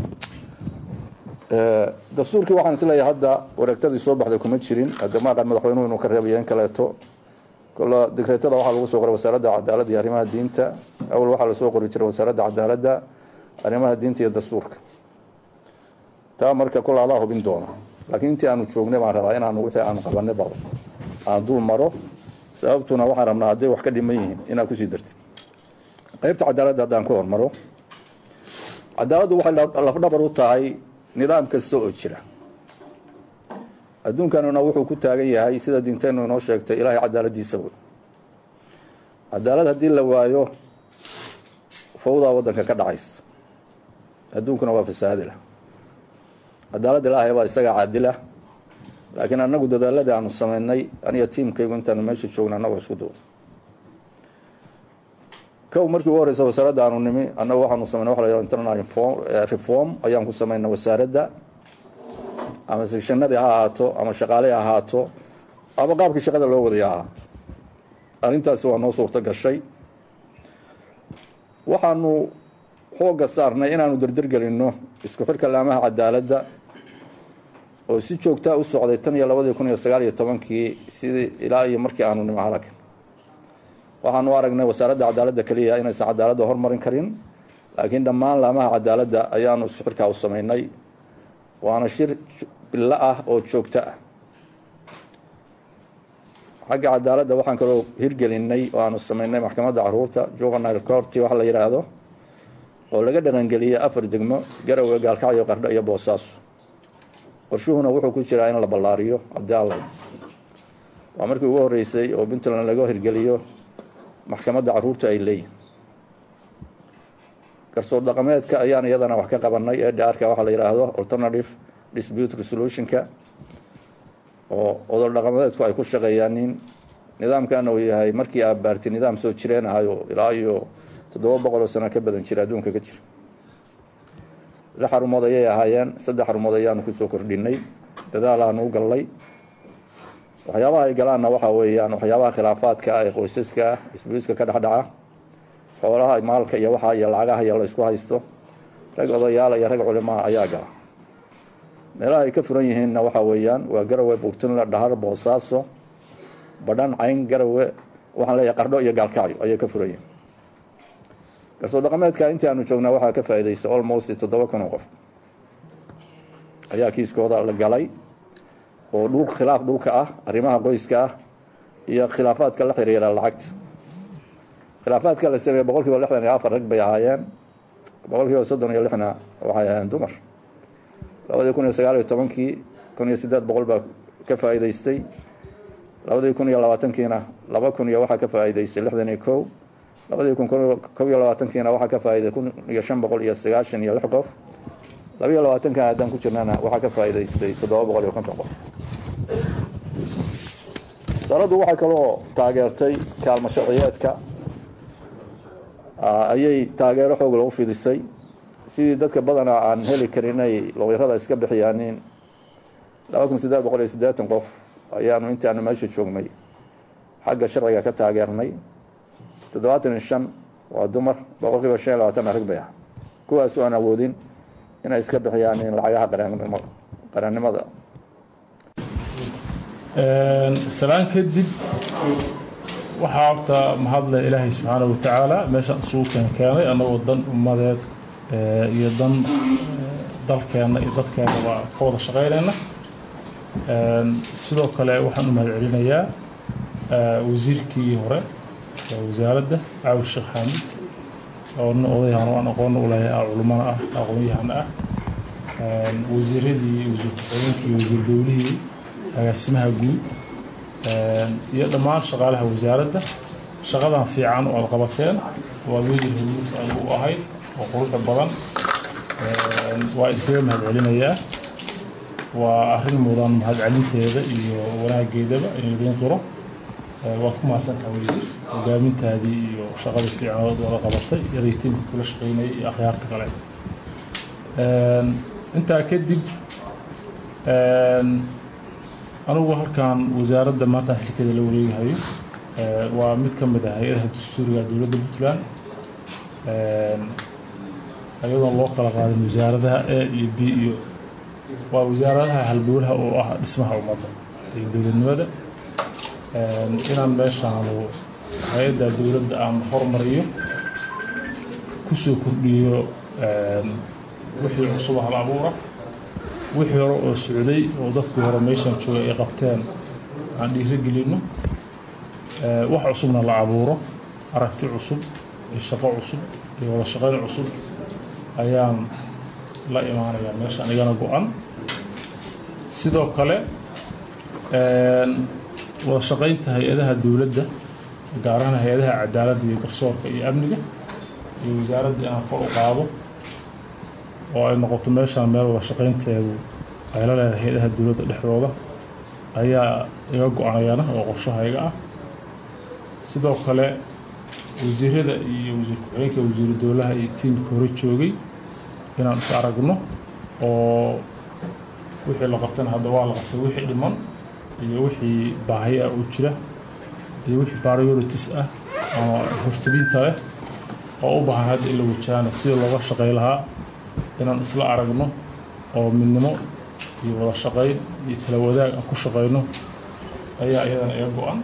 dastuurkii waxaan isleeyahay hadda wareegtadii soo baxday kuma jirin hadama aqaan madaxweynuhu inuu ka reebayo in kaleeto kolla digreetada waxaa lagu soo qoray wasaaradda cadaaladda iyo arrimaha diinta awal waxaa lasoo qori jiray wasaaradda cadaaladda arrimaha diinta iyo dastuurka taa marka kolla adaa hubin doona laakiin intii aanu joognay baan rabaa inaanu wixii aanu qabanay ba aan dul maro sababtuna waxaan rabnaa hadday wax ka dhiman yihiin inaad kusii dartid qaybta cadaaladda haddaan ku hormaro cadaaladdu waxay lafdhabar u tahay nidaam kasta oo jira adduunkanuna wuxuu ku taagan yahay sida diinteennu inoo sheegtay ilaahay cadaaladiisa wey cadaalad haddii la waayo fawdaa waddanka ka dhacaysa adduunkuna waa fasaadila cadaaladda ilaahay baa isagaa caadila laakiin annagu dadaaladii aanu samaynay aniga tiimkaygu intaanu meesha joogna annagoo isku duub kow markii ugu horeysa wasaaradda aanu nimi annagu waxaanu samayna waxa la yidhaha internal reform ayaan ku samaynay wasaaradda ama sekshanadii ha ahaato ama shaqaaley ha ahaato ama qaabkii shaqada loo wadaya ha ahaato arrintaasi waa noo suurto gashay waxaanu xoogga saarnay inaanu derdergelinno isku xidhka laamaha cadaaladda oo si joogtaa u socday tan iyo labadii kun iyo sagaal iyo tobankii sidii ilaa iyo markii aanu nimi halaka waxaanu aragnay wasaaradda cadaaladda keliya inaysan cadaaladda hormarin karin laakiin dhammaan laamaha cadaaladda ayaanu isku xidhkaa u samaynay waana shir bilo ah oo joogto ah xagga cadaaladda waxaan kaloo hirgelinay oo aanu samaynay maxkamadda caruurta juvenile courti wax la yidhaahdo oo laga dhaqangeliyey afar degmo garowe gaalkacyo qardho iyo boosaaso qorshuhuna wuxuu ku jiraa in la ballaariyo haddii alla waa markii ugu horreysay oo puntland laga hirgeliyo maxkamadda caruurta ay leeyihin garsoor dhaqameedka ayaan iyadana wax ka qabanay ee dhaarka waxaa la yidhaahdo alternative dispute resolutionka oo odol dhaqameedku ay ku shaqeeyaan nin nidaamkana uu yahay markii aad baarti nidaam soo jireen ahayo ilaa iyo toddoba boqol oo sano ka badan jira adduunka ka jira lix xarumood ayay ahaayeen saddex xarumood ayaanu kusoo kordhinay dadaalaanu u gallay waxyaabaha ay galaanna waxaa weeyaan waxyaabaha khilaafaadka ah ee qoysaska ah isbuiska ka dhexdhaca xoolaha maalka iyo waxa iyo lacagaha iyo la isku haysto rag odayaala iyo rag culimaa ayaa gala meelaha ay ka furan yihiinna waxaa weeyaan waa garowe buurtunle dhahar boosaaso badhan cayn garowe waxaan leeyahay qardho iyo gaalkacyo ayay ka furan yihiin garsoor dhaqameedka intii aanu joognaa waxaa ka faa'iidaystay almost toddoba kun oo qof ayaa kiiskooda la galay oo dhul khilaaf dhulka ah arrimaha qoyska ah iyo khilaafaadka la xiriira lacagta khilaafaadka la sameeye boqol kiiba lixdan iyo afar rag bay ahaayeen boqol kiiba soddon iyo lixna waxay ahaayeen dumar labadii kun iyo sagaal iyo tobankii kun iyo siddeed boqol baa ka faa'iidaystay labadii kun iyo labaatankiina laba kun iyo waxaa ka faa'iidaystay lixdan iyo kow labadii kun kob iyo labaatankiina waxaa ka faa'iiday kun iyo shan boqol iyo sagaashan iyo lix qof labiyo labaatankan haddaan ku jirnana waxaa ka faa'iidaystay toddoba boqol iyo konton qof wasaaraddu waxay kaloo taageertay kaalmo sharciyeedka ayay taageero xoog lagu fidisay sidii dadka badanaa aan heli karin inay looyarada iska bixiyaanin laba kun siddeed boqol iyo siddeetan qof ayaanu intaanu meesha joognay xagga sharciga ka taageernay toddobaatan iyo shan waa dumar boqol kiiba shan iyo labaatan arag bay ah kuwaasu aan awoodin inay iska bixiyaan in lacagaha qarannimada salaan kadib waxaa horta mahadle ilaahay subxaana wa tacaala meeshaan isugu keen keenay annagoo dan ummadeed iyo dan dalkeenna iyo dadkeenna waa ka wada shaqaynayna sidoo kale waxaan u mahad celinayaa wasiirkii hore wasaaradda caawir sheekh xaamid oo nin odayahan aan aqoonna u leeyahay culimmana ah aqoon-yahana ah wasiiradii wasiir ku-xigeenkii wasiir dowlihii agaasimaha guud iyo dhammaan shaqaalaha wasaaradda shaqadan fiican oo aad qabateen waa wasiir hawluud aad u ahayd oo quruxda badan waa idinkaga mahad celinayaa waa arrin mudan mahadcelinteeda iyo wanaageedaba in idiin qiro waad ku mahadsantaha wasiir hogaamintaadii iyo shaqadii fiicanood wada qabatay iyaday tiimka kula shaqaynayay iyo akhyaarta kale intaa kadib anigu halkan wasaaradda maanta xilkeeda la wareegahayo waa mid ka mid ah hay-adaha dastuuriga dowladda puntland iyadoon loo kala qaadin wasaaradaha a iyo b iyo waa wasaaradaha halbowlaha oo ah dhismaha ummadda iyo dowladnimada inaan meeshaanu hay-adda dowladda aan hormariyo kusoo kordhiyo wixii cusub hal abuura wixii hore oo socday oo dadkii hore meeshaan joogay ay qabteen aan dhiirigelinno wax cusubna la abuuro aragti cusub iyo shaqo cusub iyo wada shaqayn cusub ayaan la imaanayaa meeshaan igana go-an sidoo kale wada shaqaynta hay-adaha dowladda gaar ahaan hay-adaha cadaaladda iyo garsoorka iyo amniga iyo wasaaradda inaan kor u qaado oo ay noqoto meeshaan meel wada shaqaynteedu ay la leedahay hay-adaha dowladda dhexdooda ayaa iga go-anayana oo qorshahayga ah sidoo kale wasiirada iyo wasiir ku-xigeenka wasiiru dowlaha iyo tiimka hore joogay inaan is aragno oo wixii la qabtana hadda waa la qabtay wixii dhiman iyo wixii baahi ah oo jira iyo wixii priorities ah ama hortabinta leh oo u baahan hadda in la wajahaana sida looga shaqay lahaa inaan isla aragno oo midnimo iyo wada shaqayn iyo tala wadaag aan ku shaqayno ayaa iyadana iga go-an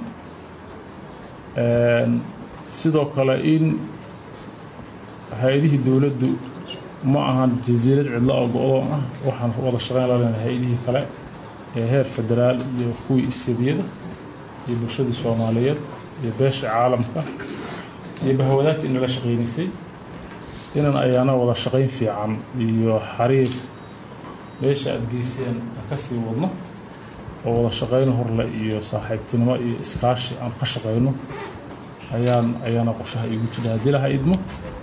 sidoo kale in hay-adihii dowladdu ma ahan jasiirad cidlo oo go-doon ah waxaan wada shaqayn la leenahay hay-adihii kale ee heer federaal iyo kuwii isyadiyada iyo bulshadii soomaaliyeed iyo beesha caalamka iyo bahwadaagta inala shaqaynaysay inan ayaana wada shaqayn fiican iyo xariir meesha aada geyseen aan ka sii wadno oo wada shaqayn horle iyo saaxiibtinimo iyo iskaashi aan ka shaqayno ayaan ayaana qorshaha igu jira haddii laha idmo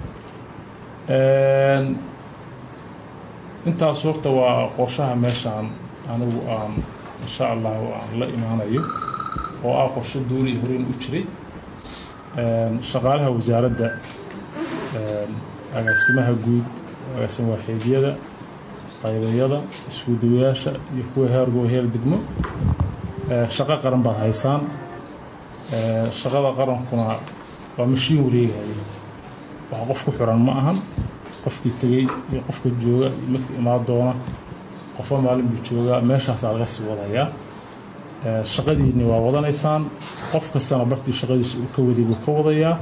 intaas horta waa qorshaha meeshaan anigu aan insha allahu aan la imaanayo oo ah qorsho duuli horeyn u jiray shaqaalaha wasaaradda agaasimaha guud agaasima waaxeedyada qaydayada isku dawayaasha iyo kuwa heergo heer degmo shaqo qaran baad haysaan shaqada qarankuna waa mashiin wareegaya wax qof ku xiran ma ahan qofkii tegey iyo qofka jooga iyo midka imaan doona qofba maalin buu joogaa meeshaasaa laga sii wadayaa shaqadiinni waa wadanaysaan qof kastana bartii shaqadiisa uu ka waday buu ka wadayaa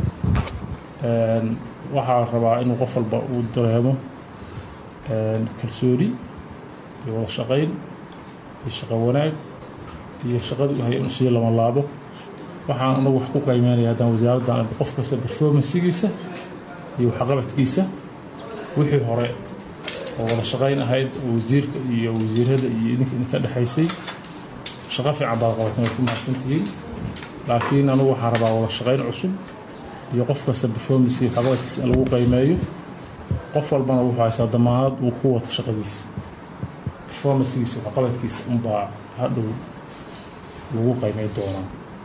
waxaa rabaa inuu qof walba uu dareemo kalsooni iyo wada shaqayn iyo shaqo wanaag iyo shaqadii u haya inuu sii lama laabo waxaan anagu wax ku qiimeynaya haddaan wasaaraddan qof kasta performansigiisa iyo waxqabadkiisa wixii hore oo wada shaqayn ahayd oo wasiirka iyo wasiirada iyo idinka idinka dhexaysay shaqo fiican baad qabateen way ku mahadsantihiin laakiin anigu waxaan rabaa wada shaqayn cusub iyo qof kasta performanska iyo waxqabadkiisa in lagu qiimeeyo qof walbana wuxuu haystaa damaanad uu ku wato shaqadiisa performancegiisa waxqabadkiisa unbaa hadhow lagu qiimey doonaa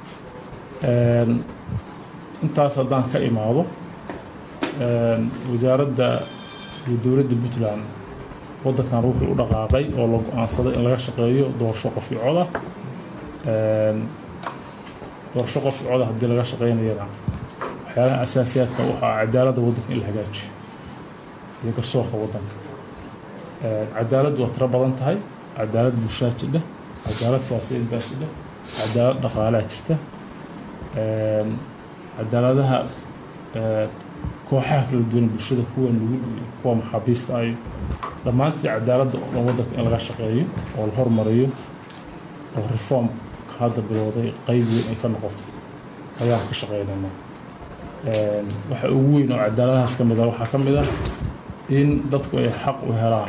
intaas haddaan ka imaado wasaaradda iyo dowladda puntland waddankan wuxuu u dhaqaaqay oo la go-aansaday in laga shaqeeyo doorasho qof iyo coda doorasho qof iyo coda haddii laga shaqeynayana waxyaalaha asaasiyaadka waxaa cadaaladda waddanka in la hagaajiyo iyo garsoorka waddanka cadaalad waa tiro badan tahay cadaalad bulshaa jidha cadaalad siyaasiyeed baa jidha cadaalad dhaqaalaa jirta cadaaladaha kooxaha kala duwan bulshada kuwa nugul iyo kuwa maxaabiista ay dhammaantii cadaaladda oo dhan waddanka in laga shaqeeyo oo la hormariyo oo reformka hadda bilowday qeyb weyn ay ka noqoto ayaan ka shaqeynaynaa waxa ugu weyn oo cadaaladahaas ka mid ah waxaa ka mid ah in dadku ay xaq u helaan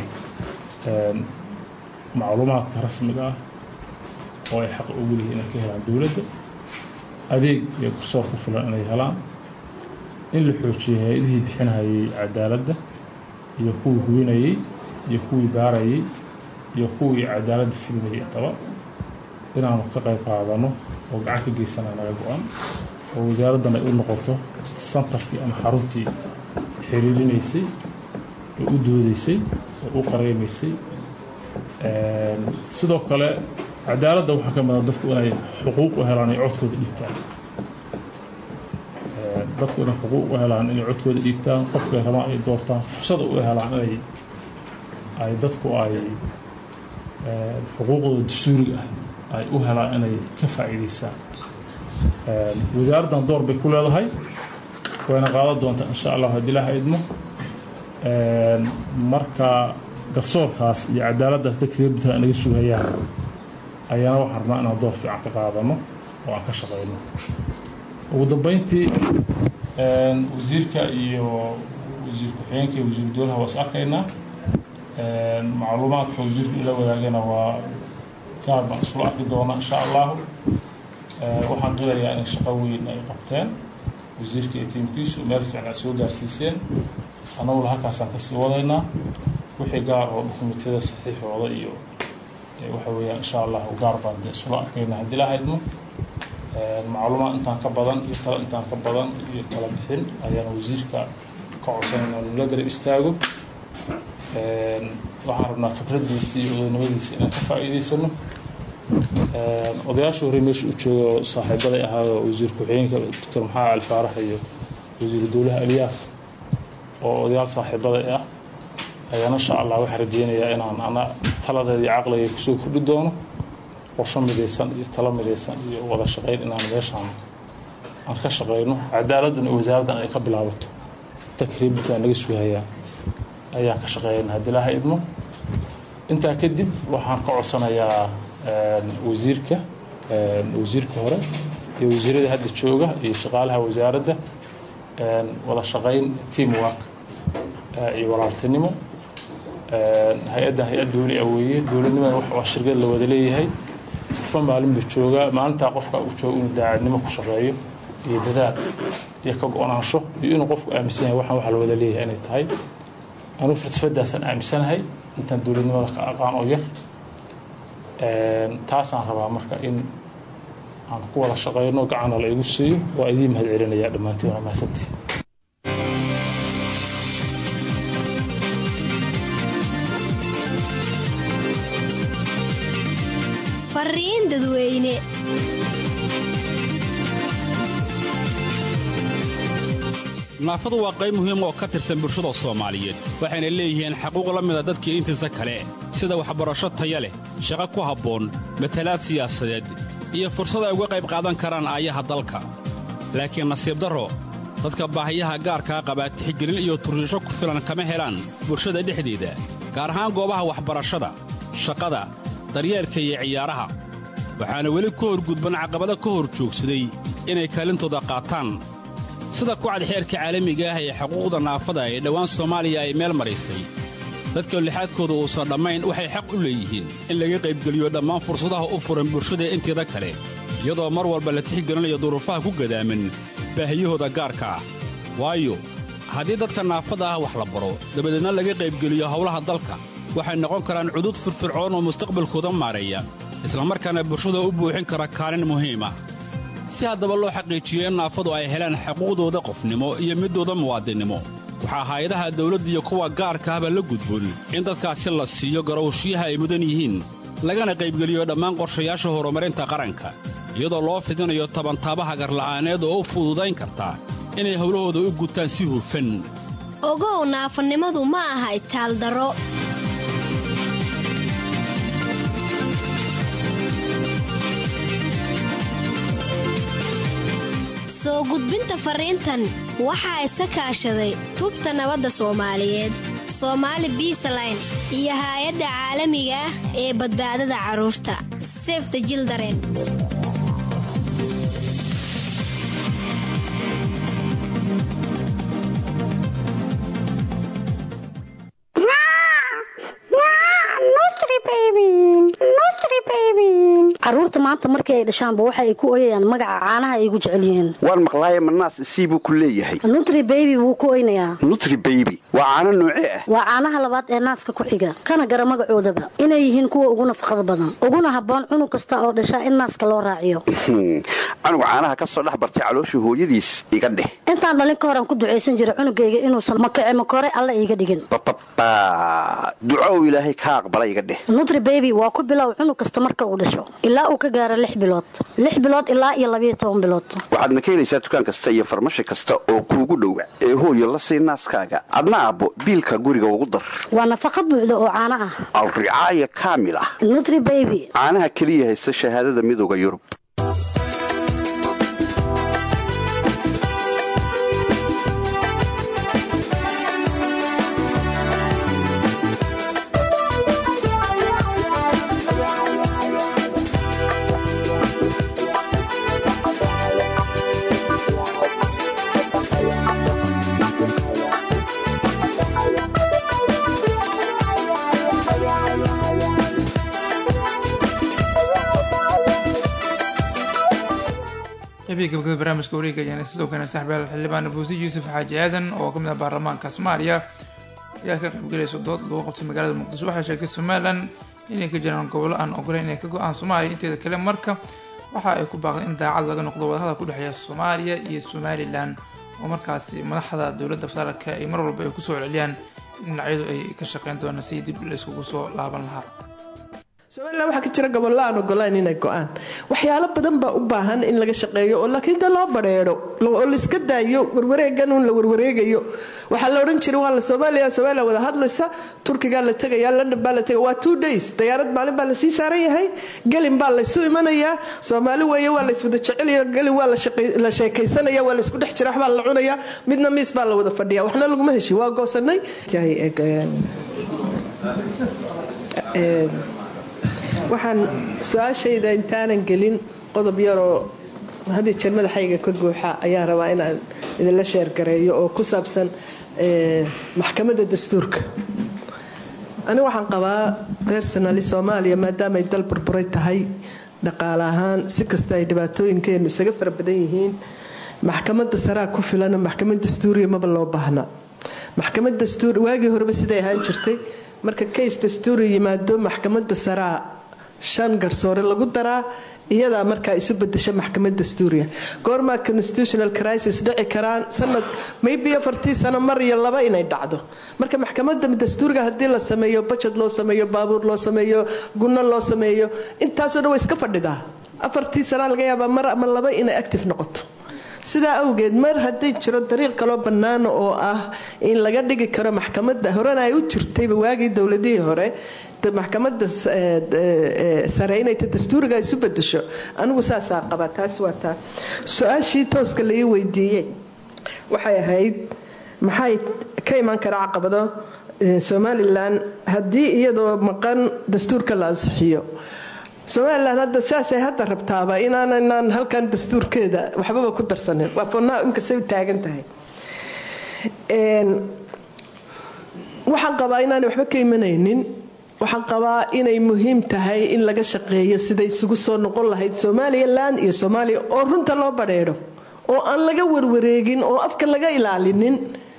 macluumaadka rasmiga ah oo ay xaq ugu leeyihin inay ka helaan dowladda adeeg iyo garsoor ku filan inay helaan in la xoojiyay hay-adihii bixinayay cadaaladda iyo kuwii hubinayey iyo kuwii baarayey iyo kuwii cadaaladda fulinayay intaba inaanu ka qayb qaadano oo gacan ka geysanaa naga go-an oo wasaaraddan ay u noqoto santarkii ama xaruntii xiriirinaysay oo u doodaysay oo u qareymaysay sidoo kale cadaaladda waxaa ka mid a dadku inay xuquuq u helaan ay codkooda dhiibtaan dadku inay xuquuq u helaan inay codkooda dhiibtaan qofkay rabaan ay doortaan fursada u helaan inay ay dadku ay xuquuqdooda dastuuriga ah ay u helaan inay ka faa'iidaystaan wasaaraddan door bay ku leedahay wayna qaadan doontaa insha allah haddii ilaaha idmo marka garsoorkaas iyo cadaaladdaas dadka reer puntland naga sugayaan ayaana waxaan rabnaa inaan door fiican ka qaadano oo aan ka shaqeyno ugu dambeyntii wasiirka iyo wasiir ku-xigeenka iyo wasiiru dowlaha waa is arkaynaa macluumaadka wasiirku ila wadaagana waa gaar baan isula arki doonaa insha allahu waxaan qilayaa inay shaqo weyn ay qabteen wasiirka iyo tiimkiisu meel fiican aad soo gaarsiiseen annaguna halkaasaan kasii wadaynaa wixii gaar oo dukumentiyada saxiixooda iyo waxa weeyaan insha allah gaar baan de isula arkayna haddii la haydmo macluumaad intaan ka badan iyo talo intaan ka badan iyo talo bixin ayaana wasiirka ka codsanayna nula garab istaago waxaan rabnaa khibraddiisii iyo odaynimadiisi inaan ka faa'iidaysano odayaasha hore meesha u jooga oo saaxiibaday ahaayoo wasiir ku-xigeenka doctor maxamed ali faarax iyo wasiiru dowlaha elyaas oo odayaal saaxiibaday ah ayaana insha allah waxaan rajeynayaa inaan ana taladeeda iyo caqliga kusoo kordhi doono qorsho midaysan iyo talo midaysan iyo wada shaqeyn inaan meeshaan aan ka shaqeyno cadaaladduna iyo wasaaraddan ay ka bilaabato dadka reer puntland naga sugayaa ayaan ka shaqeeyana haddii laha idmo intaa kadib waxaan ka codsanayaa wasiirka wasiirka hore iyo wasiirada hadda jooga iyo shaqaalaha wasaaradda wada shaqeyn team work iyo walaaltinimo hay-addan hay-ad dowli ah weeye dowladnimada waa shirkad la wada leeyahay qofa maalinba jooga maalintaa qofka uu joogo inuu daacadnimo ku shaqeeyo iyo dadaal iyo ka go-naansho iyo inuu qofku aaminsan yahay waxaan waxa la wada leeyahay inay tahay anuu falsafadaasaan aaminsanahay intaan dowladnimada ka aqaan oo yar taasaan rabaa marka in aan ku wada shaqeyno gacana la igu siiyo waa idiin mahad celinayaa dhammaantiin waa mahadsantii fariin dadweyne naafadu waa qayb muhiim oo ka tirsan bulshada soomaaliyeed waxayna leeyihiin xaquuq la mida dadkii intiisa kale sida waxbarasho taya leh shaqo ku habboon matalaad siyaasadeed iyo fursad ay uga qayb qaadan karaan aayaha dalka laakiin nasiib darro dadka baahiyaha gaarkaa qabaa tixgelin iyo turriisho ku filan kama helaan bulshada dhexdeeda gaar ahaan goobaha waxbarashada shaqada daryeelka iyo ciyaaraha waxaana weli ka hor gudban caqabado ka hor joogsaday inay kaalintooda qaataan sida kucad xeerka caalamiga ah ee xuquuqda naafada ee dhowaan soomaaliya ay meel maraysay dadka lixaadkooda uusan dhammayn waxay xaq u leeyihiin in laga qaybgeliyo dhammaan fursadaha u furan bulshada inteeda kale iyadoo mar walba la tixgelinayo duruufaha ku gadaaman baahiyahooda gaarka ah waayo haddii dadka naafada ah wax la baro dabadeedna laga qaybgeliyo howlaha dalka waxay noqon karaan cudud firfircoon oo mustaqbalkooda maareeya islamarkaana bulshada u buuxin kara kaalin muhiim ah si haddaba loo xaqiijiyo in naafadu ay helaan xuquuqdooda qofnimo iyo middooda muwaadinnimo waxaa hay-adaha dawladda iyo kuwa gaarka ahba la gudboon in dadkaasi la siiyo garowshiyaha ay mudan yihiin lagana qaybgeliyo dhammaan qorshayaasha horumarinta qaranka iyadoo loo fidinayo tabantaabaha garla'aaneed oo u fududayn karta inay howlahooda u gutaan si hufan ogow naafanimadu ma aha itaaldaro soo gudbinta fariintan waxaa iska kaashaday tubta nabadda soomaaliyeed soomaali biisaline iyo haay-adda caalamiga ah ee badbaadada carruurta sefta jildaren caruurta maanta markii ay dhashaanba waxa ay ku oyayaan magaca caanaha ay ugu jecel yihiin waan maqlaaye manaas sii buu ku leeyahay nutri baby wuu ku oynayaa nutri baby waa caano noocee ah waa caanaha labaad ee naaska ku xiga kana gara magacoodaba inay yihiin kuwa ugu nafaqada badan uguna habboon cunug kasta oo dhashaa in naaska loo raaciyo canuga caanaha ka soo dhex bartay calooshii hooyadiis iga dheh intaan dhalin ka horaan ku ducaysan jiray cunugayga inuusan makace makore alla iiga dhigin bababa ducow ilaahay ka aqbala iga dheh nutri baby waa ku bilow cunug kasta marka uu dhasho ilaa uu ka gaaro lix bilood lix bilood ilaa iyo labayo toban bilood waxaadna ka helaysaa dukaan kasta iyo farmashi kasta oo kuugu dhowa ee hooyo la sii naaskaaga adna aabbo biilka guriga ugu dar waa nafaqa buuxda oo caano ah alricaaya kaamil ah nutri baby caanaha keliya haysta shahaadada midooda yurub qaybihii gabagaba barnaamijka wareega ayaana sidoo kale saxbeel xildhibaan buusi yuusuf xaaji aadan oo kamid ah baarlamaanka soomaaliya ayaa ka qaybgalaysa dood lagu qabtay magaalada muqdisho waxay sheegtay somalilan inay ka jiraan gobollo aan ogoleyn inay ka go-aan soomaaliya inteeda kale marka waxa ay ku baaqday in daacad laga noqdo wadahadal ku dhexeeya soomaaliya iyo somalilan oo markaasi madaxda dowladda federaalka ay mar walba ay kusoo celceliyaan in dhinacyadu ay ka shaqeyn doonaan si dib layskugu soo laaban lahaa somalilan waxaa ka jira gobollo aan ogolaan inay go-aan waxyaalo badan baa u baahan in laga shaqeeyo oo laakiin de loo badheedho oo laiska daayo warwareegan un la warwareegayo waxaa la odhan jiray waa la soomaaliya somaliya wada hadlaysa turkigaa la tegaya london baa la tegaya waa two days dayaarad maalin baa lasii saaran yahay gelin baa laysu imanayaa soomaali weeye waa layswada jecelaya gelin waa la sheekaysanaya waa laysku dhex jira waxbaa la cunaya midna miis baa la wada fadhiya waxna laguma heshi waa goosanay waxaan su-aashayda intaanan gelin qodob yaroo haddii jeer madaxayga ka guuxa ayaan rabaa inaan idinla sheergareeyo oo ku saabsan maxkamadda dastuurka ani waxaan qabaa personali soomaaliya maadaama ay dal burburay tahay dhaqaale ahaan si kasta ay dhibaatooyinkeenu isaga fara badan yihiin maxkamadda saraa ku filana maxkamad dastuuriya maba loo baahna maxkamad dastuur waagii horeba siday ahaan jirtay marka kays dastuuri yimaado maxkamadda saraa shan garsoore lagu daraa iyadaa markaa isu bedesha maxkamad dastuuriya goormaa constitutional crisis dhici karaan sanad maybe afartii sano mar iyo laba inay dhacdo marka maxkamada dastuuriga haddii la sameeyo bajad loo sameeyo baabuur loo sameeyo gunno loo sameeyo intaasoo dhan way iska fadhidaa afartii sanaa laga yaabaa mar ama laba inay active noqoto sidaa awgeed mar hadday jiro dariiq kaloo bannaana oo ah in laga dhigi karo maxkamadda horena ay u jirtayba waagii dowladihii hore maxkamadda sare inay ta dastuuriga isu bedesho anigu saasaa qabaa taas waa taa su-aashii tooska laii weydiiyey waxay ahayd maxay ka iman kara caqabado somalilan haddii iyadoo maqan dastuurka la ansixiyo somalilan hadda saasay hadda rabtaaba inaananaan halkan dastuurkeeda waxbaba ku darsanin waa fonnaa inkastay u taagan tahay waxaan qabaa inaanay waxba ka imanaynin waxaan qabaa inay muhiim tahay in laga shaqeeyo siday isugu soo noqon lahayd somalilan iyo soomaaliya oo runta loo badheedho oo aan laga warwareegin oo afka laga ilaalinin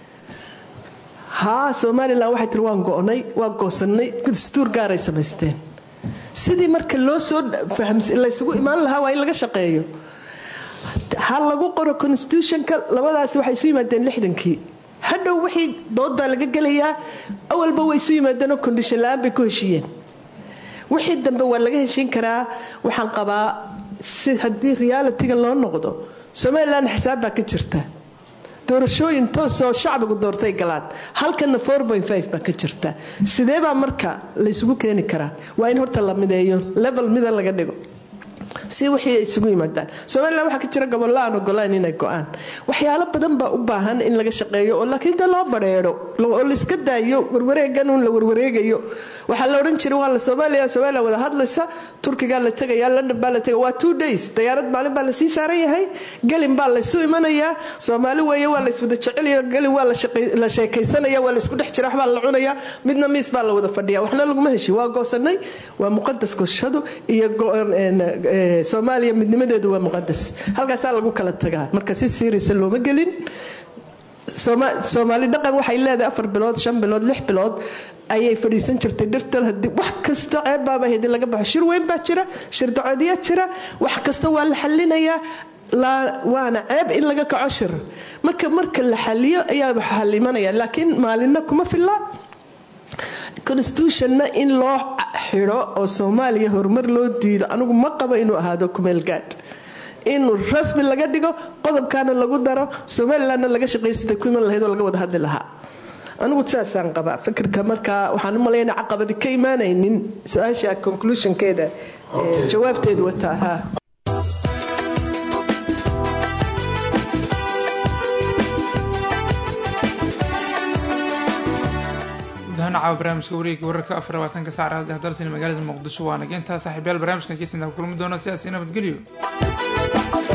haa somalilan waxay tiri waan go'nay waa goosanay dastuur gaaray samaysteen sidii marka loo soo laysugu imaan lahaa waa in laga shaqeeyo ha lagu qoro constitutionka labadaasi waxay isu yimaadeen lixdankii hadhow wixii dood baa laga gelayaa awalba way isu yimaadeenoo kondishan la-aan bay ku heshiiyeen wixii dambe waa laga heshiin karaa waxaan qabaa si haddii realitiga loo noqdo somalilan xisaab baa ka jirta doorashooyin toosoo shacbigu doortay galaan halkana baa ka jirta sidee baa marka laysugu keeni karaa waa in horta la mideeyo level mida laga dhigo si wixii ay isugu yimaadaan somalilan waxaa ka jira gobollo aan ogolaan inay go-aan waxyaalo badan baa u baahan in laga shaqeeyo oo laakiin de loo badheedho oo laiska daayo warwareegan uun la warwareegayo waxaa la odhan jiray waa la soomaaliya soomaaliya wada hadlaysa turkigaa la tegaya london baa la tegaya waa two days dayaarad maalin baa lasii saaran yahay gelin baa laysu imanayaa soomaali weeye waa layswada jecelaya gelin waa la sheekaysanaya waa laysku dhex jira waxbaa la cunaya midna miis baa la wada fadhiya waxna laguma heshi waa goosanay waa muqadas goshadu iyo soomaaliya midnimadeedu waa muqadas halkaasaa lagu kala tagaa marka si siirisa looma gelin soomaali dhaqan waxay leedahay afar bilood shan bilood lix bilood ayay fadhiisan jirtay dhirtal hadii wax kasta ceebbaaba hadii laga baxo shir weyn baa jira shir dacoodiya jira wax kasta waa la xalinayaa waana ceeb in laga kaco shir marka marka la xaliyo ayaa waxa halimanaya laakiin maalinna kuma filla constitutionna in loo xidho oo soomaaliya horumar loo diido anigu ma qabo inuu ahaado kumeelgaadh in rasmi laga dhigo qodobkaana lagu daro somalilanna laga shaqaysada ku iman lahayd oo laga wada hadli lahaa anigu saasaan qabaa fikirka markaa waxaan u malaynaa caqabadi ka imaanaynin su-aasha conclusionkeeda jawaabteedu wataa haa gudahaan caawa barnaamijka wareegga wararka afar labaatanka saacad dalsani magaalada muqdisho waa nageyntaa saaxiibayaal barnaamijkan kiisantaa ku kulmi doona sidaas nabadgelyo